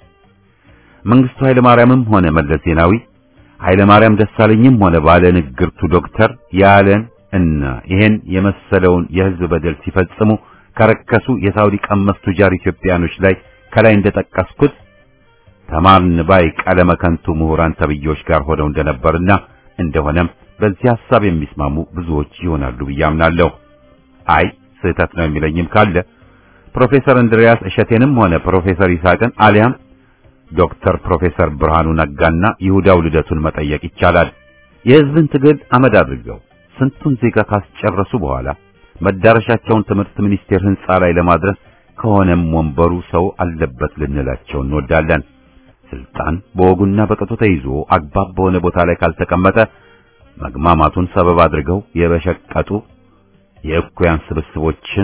መንግስቱ ኃይለ ማርያምም ሆነ መለስ ዜናዊ ኃይለ ማርያም ደሳለኝም ሆነ ባለ ንግርቱ ዶክተር ያለን እና ይሄን የመሰለውን የህዝብ በደል ሲፈጽሙ ከረከሱ የሳውዲ ቀመስ ቱጃር ኢትዮጵያኖች ላይ ከላይ እንደጠቀስኩት ተማርን ባይ ቀለመ ከንቱ ምሁራን ተብዮች ጋር ሆነው እንደነበርና እንደሆነም በዚህ ሐሳብ የሚስማሙ ብዙዎች ይሆናሉ ብዬ አምናለሁ። አይ ስህተት ነው የሚለኝም ካለ ፕሮፌሰር እንድሪያስ እሸቴንም ሆነ ፕሮፌሰር ይስሐቅን አሊያም ዶክተር ፕሮፌሰር ብርሃኑ ነጋና ይሁዳው ልደቱን መጠየቅ ይቻላል። የህዝብን ትግል አመድ አድርገው ስንቱን ዜጋ ካስጨረሱ በኋላ መዳረሻቸውን ትምህርት ሚኒስቴር ህንጻ ላይ ለማድረስ ከሆነም ወንበሩ ሰው አለበት ልንላቸው እንወዳለን። ስልጣን በወጉና በቅጡ ተይዞ አግባብ በሆነ ቦታ ላይ ካልተቀመጠ መግማማቱን ሰበብ አድርገው የበሸቀጡ የእኩያን ስብስቦችን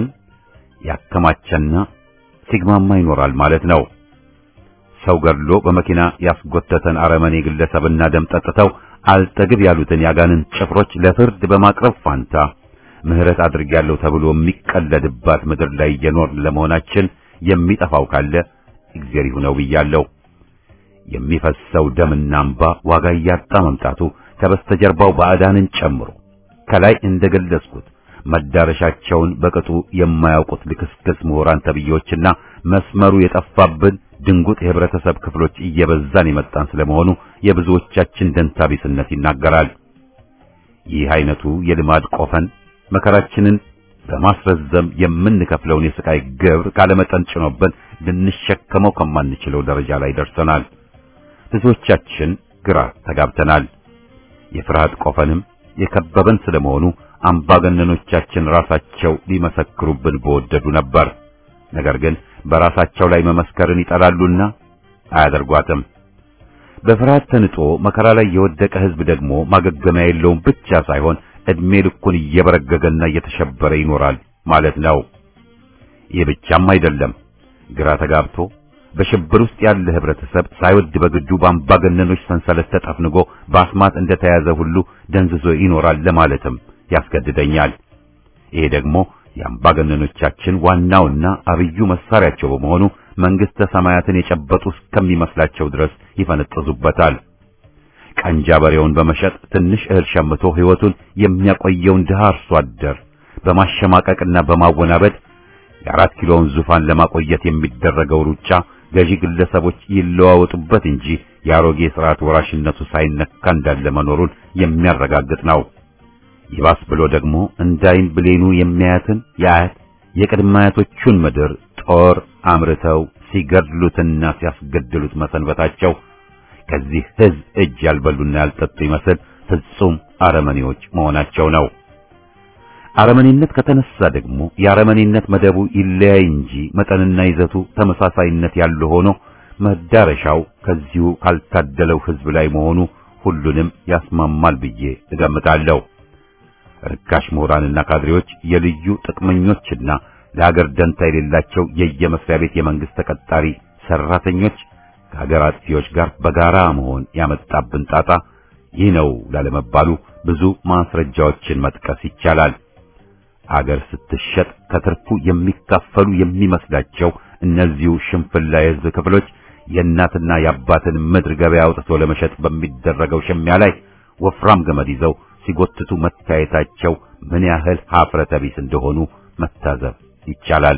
ያከማቸና ሲግማማ ይኖራል ማለት ነው። ሰው ገድሎ በመኪና ያስጎተተን አረመኔ ግለሰብና ደም ጠጥተው አልጠግብ ያሉትን ያጋንን ጭፍሮች ለፍርድ በማቅረብ ፋንታ ምህረት አድርጌያለሁ ተብሎ የሚቀለድባት ምድር ላይ እየኖርን ለመሆናችን የሚጠፋው ካለ እግዚአብሔር ይሁነው ብያለሁ። የሚፈሰው ደምና እንባ ዋጋ እያጣ መምጣቱ ከበስተጀርባው ባዕዳንን ጨምሮ ከላይ እንደገለጽኩት መዳረሻቸውን በቅጡ የማያውቁት ልክስክስ ምሁራን ተብዮችና መስመሩ የጠፋብን ድንጉጥ የህብረተሰብ ክፍሎች እየበዛን የመጣን ስለመሆኑ የብዙዎቻችን ደንታቢስነት ይናገራል። ይህ አይነቱ የልማድ ቆፈን መከራችንን በማስረዘም የምንከፍለውን የስቃይ ግብር ካለመጠን ጭኖብን ልንሸከመው ከማንችለው ደረጃ ላይ ደርሰናል። ብዙዎቻችን ግራ ተጋብተናል። የፍርሃት ቆፈንም የከበበን ስለመሆኑ አምባገነኖቻችን ራሳቸው ሊመሰክሩብን በወደዱ ነበር። ነገር ግን በራሳቸው ላይ መመስከርን ይጠላሉና አያደርጓትም። በፍርሃት ተንጦ መከራ ላይ የወደቀ ህዝብ ደግሞ ማገገሚያ የለውም ብቻ ሳይሆን እድሜ ልኩን እየበረገገና እየተሸበረ ይኖራል ማለት ነው። ይህ ብቻም አይደለም። ግራ ተጋብቶ በሽብር ውስጥ ያለ ህብረተሰብ ሳይወድ በግዱ በአምባገነኖች ሰንሰለት ተጠፍንጎ በአስማት እንደተያዘ ሁሉ ደንዝዞ ይኖራል ለማለትም ያስገድደኛል። ይሄ ደግሞ የአምባገነኖቻችን ዋናውና አብዩ መሳሪያቸው በመሆኑ መንግስተ ሰማያትን የጨበጡ እስከሚመስላቸው ድረስ ይፈነጥዙበታል። ቀንጃ በሬውን በመሸጥ ትንሽ እህል ሸምቶ ህይወቱን የሚያቆየውን ድሃ አርሶ አደር በማሸማቀቅና በማወናበድ የአራት ኪሎውን ዙፋን ለማቆየት የሚደረገው ሩጫ ገዢ ግለሰቦች ይለዋወጡበት እንጂ የአሮጌ ስርዓት ወራሽነቱ ሳይነካ እንዳለ መኖሩን የሚያረጋግጥ ነው። ይባስ ብሎ ደግሞ እንዳይን ብሌኑ የሚያያትን የአያት የቅድመ አያቶቹን ምድር ጦር አምርተው ሲገድሉትና ሲያስገድሉት መሰንበታቸው ከዚህ ህዝብ እጅ ያልበሉና ያልጠጡ ይመስል ፍጹም አረመኔዎች መሆናቸው ነው። አረመኔነት ከተነሳ ደግሞ የአረመኔነት መደቡ ይለያይ እንጂ መጠንና ይዘቱ ተመሳሳይነት ያለው ሆኖ መዳረሻው ከዚሁ ካልታደለው ህዝብ ላይ መሆኑ ሁሉንም ያስማማል ብዬ እገምታለሁ። ርካሽ ምሁራንና ካድሬዎች የልዩ ጥቅመኞችና ለሀገር ደንታ የሌላቸው የየመስሪያ ቤት የመንግስት ተቀጣሪ ሰራተኞች ከሀገር አጥፊዎች ጋር በጋራ መሆን ያመጣብን ጣጣ ይህ ነው ላለመባሉ ብዙ ማስረጃዎችን መጥቀስ ይቻላል። አገር ስትሸጥ ከትርፉ የሚካፈሉ የሚመስላቸው እነዚሁ ሽንፍላ የህዝብ ክፍሎች የእናትና የአባትን ምድር ገበያ አውጥቶ ለመሸጥ በሚደረገው ሽሚያ ላይ ወፍራም ገመድ ይዘው ሲጎትቱ መታየታቸው ምን ያህል ሀፍረተ ቢስ እንደሆኑ መታዘብ ይቻላል።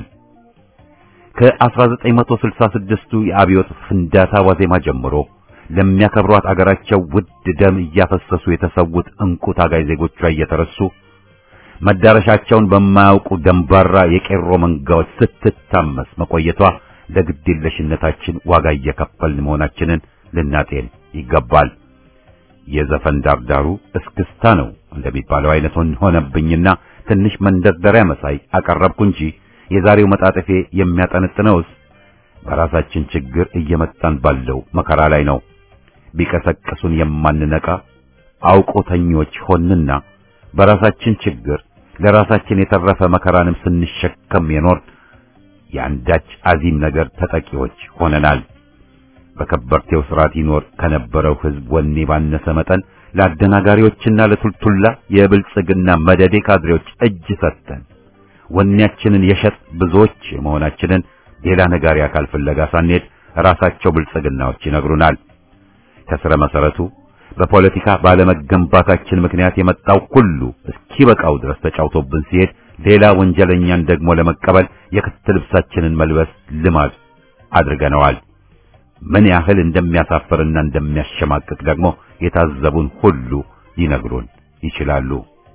ከ1966ቱ የአብዮት ፍንዳታ ዋዜማ ጀምሮ ለሚያከብሯት አገራቸው ውድ ደም እያፈሰሱ የተሰዉት እንቁ ታጋይ ዜጎቿ እየተረሱ መዳረሻቸውን በማያውቁ ደንባራ የቄሮ መንጋዎች ስትታመስ መቆየቷ ለግዴለሽነታችን ዋጋ እየከፈልን መሆናችንን ልናጤን ይገባል። የዘፈን ዳርዳሩ እስክስታ ነው እንደሚባለው አይነት ሆነብኝና ትንሽ መንደርደሪያ መሳይ አቀረብኩ እንጂ የዛሬው መጣጠፌ የሚያጠነጥነውስ በራሳችን ችግር እየመጣን ባለው መከራ ላይ ነው። ቢቀሰቅሱን የማንነቃ አውቆተኞች ሆንና በራሳችን ችግር ለራሳችን የተረፈ መከራንም ስንሸከም የኖር የአንዳች አዚም ነገር ተጠቂዎች ሆነናል። በከበርቴው ስርዓት ይኖር ከነበረው ሕዝብ ወኔ ባነሰ መጠን ለአደናጋሪዎችና ለቱልቱላ የብልጽግና መደዴ ካድሬዎች እጅ ሰጥተን ወኔያችንን የሸጥ ብዙዎች መሆናችንን ሌላ ነጋሪ አካል ፍለጋ ሳንሄድ ራሳቸው ብልጽግናዎች ይነግሩናል። ከስረ መሰረቱ በፖለቲካ ባለመገንባታችን ምክንያት የመጣው ሁሉ እስኪበቃው ድረስ ተጫውቶብን ሲሄድ ሌላ ወንጀለኛን ደግሞ ለመቀበል የክት ልብሳችንን መልበስ ልማድ አድርገነዋል። ምን ያህል እንደሚያሳፍርና እንደሚያሸማቅቅ ደግሞ የታዘቡን ሁሉ ሊነግሩን ይችላሉ።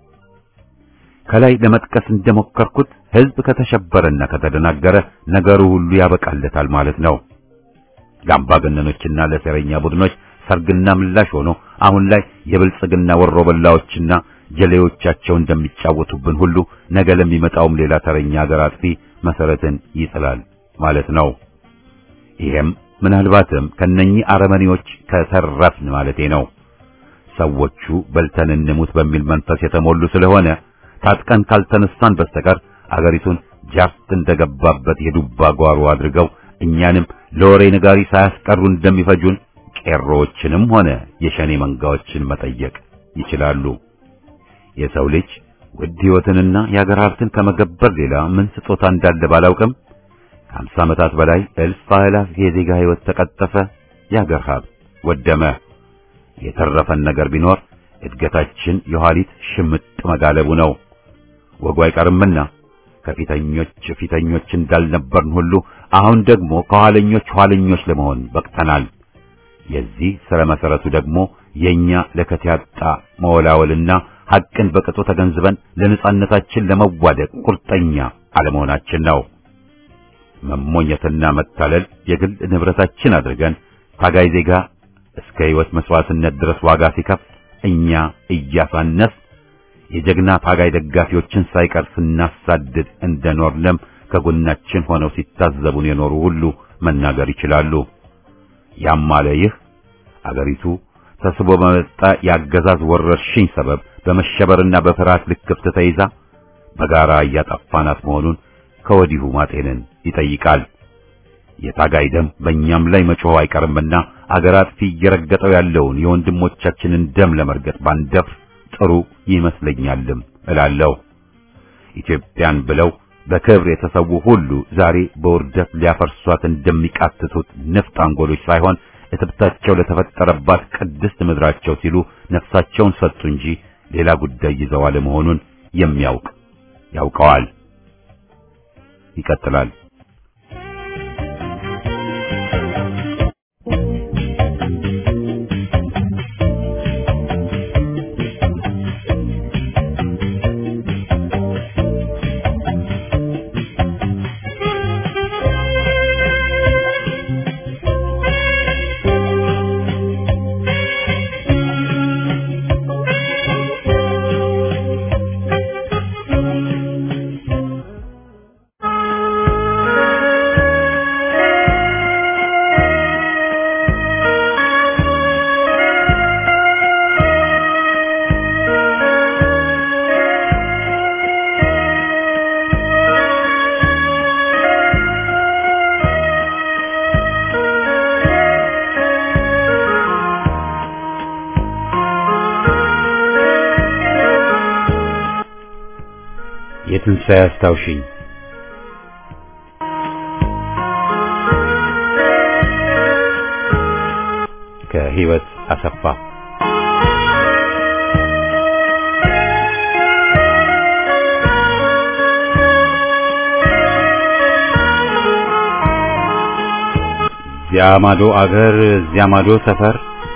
ከላይ ለመጥቀስ እንደሞከርኩት ሕዝብ ከተሸበረና ከተደናገረ ነገሩ ሁሉ ያበቃለታል ማለት ነው። ለአምባገነኖችና ለሴረኛ ቡድኖች ሰርግና ምላሽ ሆኖ አሁን ላይ የብልጽግና ወሮበላዎችና ጀሌዎቻቸው እንደሚጫወቱብን ሁሉ ነገ ለሚመጣውም ሌላ ተረኛ ሀገር አጥፊ መሰረትን ይጥላል ማለት ነው። ይሄም ምናልባትም ከነኚህ አረመኔዎች ከተረፍን ማለቴ ነው። ሰዎቹ በልተን እንሙት በሚል መንፈስ የተሞሉ ስለሆነ ታጥቀን ካልተነሳን በስተቀር አገሪቱን ጃርት እንደገባበት የዱባ ጓሮ አድርገው እኛንም ለወሬ ነጋሪ ሳያስቀሩ እንደሚፈጁን ቄሮዎችንም ሆነ የሸኔ መንጋዎችን መጠየቅ ይችላሉ። የሰው ልጅ ውድ ሕይወትንና የአገር ሀብትን ከመገበር ሌላ ምን ስጦታ እንዳለ ባላውቅም ከአምሳ ዓመታት በላይ እልፍ አእላፍ የዜጋ ሕይወት ተቀጠፈ፣ የአገር ሀብት ወደመ። የተረፈን ነገር ቢኖር እድገታችን የኋሊት ሽምጥ መጋለቡ ነው። ወጉ አይቀርምና ከፊተኞች ፊተኞች እንዳልነበርን ሁሉ አሁን ደግሞ ከኋለኞች ኋለኞች ለመሆን በቅተናል። የዚህ ስረ መሰረቱ ደግሞ የኛ ለከት ያጣ መወላወልና ሐቅን በቅጡ ተገንዝበን ለነጻነታችን ለመዋደቅ ቁርጠኛ አለመሆናችን ነው። መሞኘትና መታለል የግል ንብረታችን አድርገን ታጋይ ዜጋ እስከ ሕይወት መስዋዕትነት ድረስ ዋጋ ሲከፍል እኛ እያሳነስ የጀግና ታጋይ ደጋፊዎችን ሳይቀር ስናሳድድ እንደኖርንም ከጎናችን ሆነው ሲታዘቡን የኖሩ ሁሉ መናገር ይችላሉ። ያም አለ ይህ አገሪቱ ተስቦ በመጣ የአገዛዝ ወረርሽኝ ሰበብ በመሸበርና በፍርሃት ልክፍት ተይዛ በጋራ እያጠፋናት መሆኑን ከወዲሁ ማጤንን ይጠይቃል። የታጋይ ደም በእኛም ላይ መጮህ አይቀርምና አገር አጥፊ እየረገጠው ያለውን የወንድሞቻችንን ደም ለመርገጥ ባንደፍር ጥሩ ይመስለኛልም እላለሁ። ኢትዮጵያን ብለው በክብር የተሰዉ ሁሉ ዛሬ በውርደት ሊያፈርሷት እንደሚቃትቱት ንፍጥ አንጎሎች ሳይሆን እትብታቸው ለተፈጠረባት ቅድስት ምድራቸው ሲሉ ነፍሳቸውን ሰጡ እንጂ ሌላ ጉዳይ ይዘው አለመሆኑን የሚያውቅ ያውቀዋል። ይቀጥላል። የትንሣኤ አስታውሽኝ ከህይወት አሰፋ እዚያ ማዶ አገር እዚያ ማዶ ሰፈር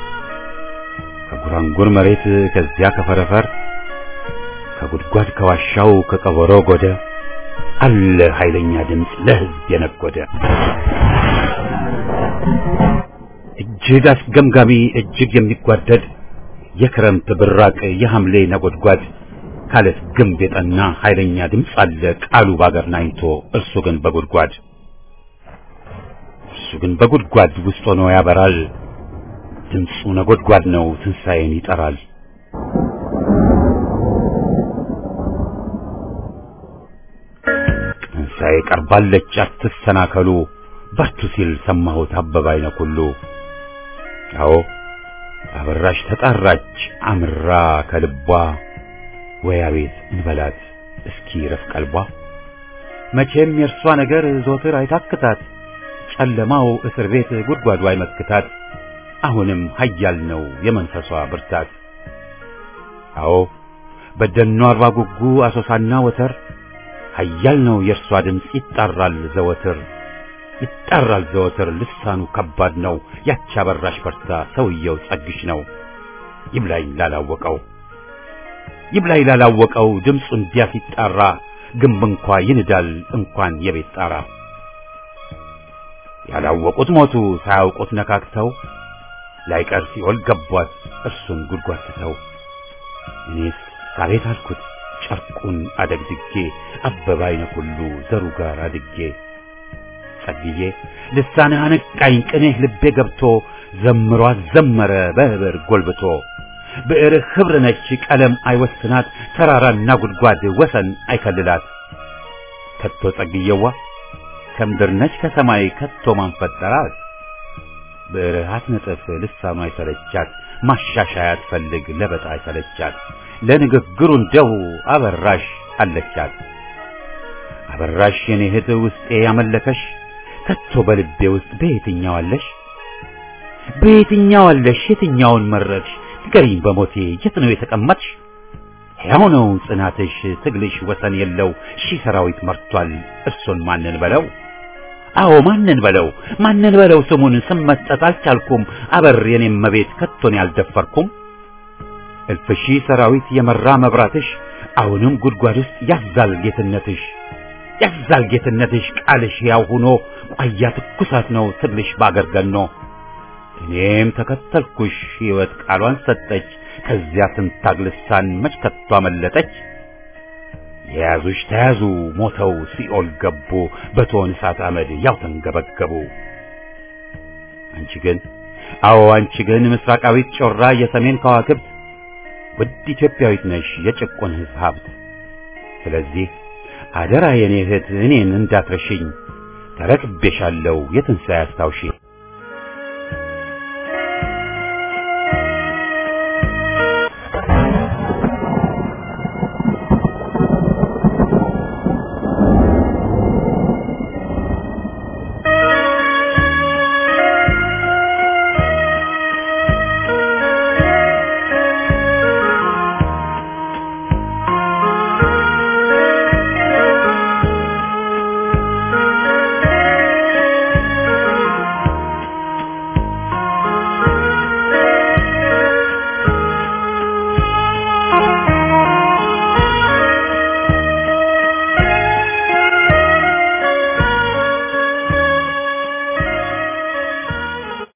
ከጉራንጉር መሬት ከዚያ ከፈረፈር ከጉድጓድ ከዋሻው ከቀበሮ ጎደ አለ ኃይለኛ ድምፅ ለህዝብ የነጎደ እጅግ አስገምጋሚ እጅግ የሚጓደድ የክረምት ብራቅ የሐምሌ ነጎድጓድ ካለት ግንብ የጠና ኃይለኛ ድምፅ አለ ቃሉ ባገር ናኝቶ እርሱ ግን በጉድጓድ እርሱ ግን በጉድጓድ ውስጥ ሆኖ ያበራል ድምፁ ነጎድጓድ ነው ትንሣኤን ይጠራል ትንሣኤ ቀርባለች አትሰናከሉ በርቱ ሲል ሰማሁት አበባ አይነ ኩሉ አዎ አበራሽ ተጣራች አምራ ከልቧ ወይ አቤት እንበላት እስኪ ረፍ ቀልቧ መቼም የእርሷ ነገር ዞትር አይታክታት ጨለማው እስር ቤት ጉድጓዱ አይመክታት አሁንም ኃያል ነው የመንፈሷ ብርታት አዎ በደኗ አርባ ጉጉ አሶሳና ወተር ኃያል ነው የእርሷ ድምፅ ይጣራል ዘወትር ይጣራል ዘወትር ልሳኑ ከባድ ነው ያቺ አበራሽ በርታ ሰውየው ጸግሽ ነው ይብላኝ ላላወቀው ይብላኝ ላላወቀው ድምፁ እንዲያ ሲጣራ ግንብ እንኳ ይንዳል እንኳን የቤት ጣራ ያላወቁት ሞቱ ሳያውቁት ነካክተው ላይቀር ሲኦል ገቧት እርሱን ጉድጓድ ትተው እኔስ ሳቤት አልኩት ጨርቁን አደግድጌ አበባ አይነ ሁሉ ዘሩ ጋር አድጌ ጸግዬ ልሳንህ አነቃኝ ቅኔህ ልቤ ገብቶ ዘምሯት ዘመረ በህብር ጎልብቶ ብዕርህ ኅብር ነች ቀለም አይወስናት ተራራና ጉድጓድ ወሰን አይከልላት ከቶ ጸግዬዋ ከምድር ነች ከሰማይ ከቶ ማን ፈጠራት ብዕርህ አትነጥፍ ልሳኑ አይሰለቻት ማሻሻያ አትፈልግ ለበጣ አይሰለቻት ለንግግሩ እንደው አበራሽ አለቻት አበራሽ የኔ እህት ውስጤ ያመለከሽ ከቶ በልቤ ውስጥ በየትኛው አለሽ በየትኛው አለሽ የትኛውን መረጥሽ ንገሪኝ በሞቴ የት ነው የተቀመጥሽ ሕያው ነው ጽናትሽ ትግልሽ ወሰን የለው ሺህ ሰራዊት መርቷል እርሱን ማንን በለው አዎ ማንን በለው ማንን በለው ስሙን ስም መስጠት አልቻልኩም። አበር የኔም መቤት ከቶን ያልደፈርኩም። እልፍ ሺህ ሰራዊት የመራ መብራትሽ አሁንም ጉድጓድ ውስጥ ያዛል ጌትነትሽ ያዛል ጌትነትሽ ቃልሽ ያው ሆኖ ቋያ ትኩሳት ነው ትልሽ ባገር ገኖ እኔም ተከተልኩሽ ሕይወት ቃሏን ሰጠች ከዚያ ትንታግ ልሳን መች ከቶ አመለጠች የያዙሽ ተያዙ ሞተው ሲኦል ገቡ በቶን እሳት አመድ ያው ተንገበገቡ አንቺ ግን አዎ አንቺ ግን ምስራቃዊት ጮራ የሰሜን ከዋክብት ውድ ኢትዮጵያዊት ነሽ የጭቁን ሕዝብ ሀብት ስለዚህ አደራ የኔ እህት እኔን እንዳትረሽኝ ተረክቤሻለሁ የትንሣኤ አስታውሺ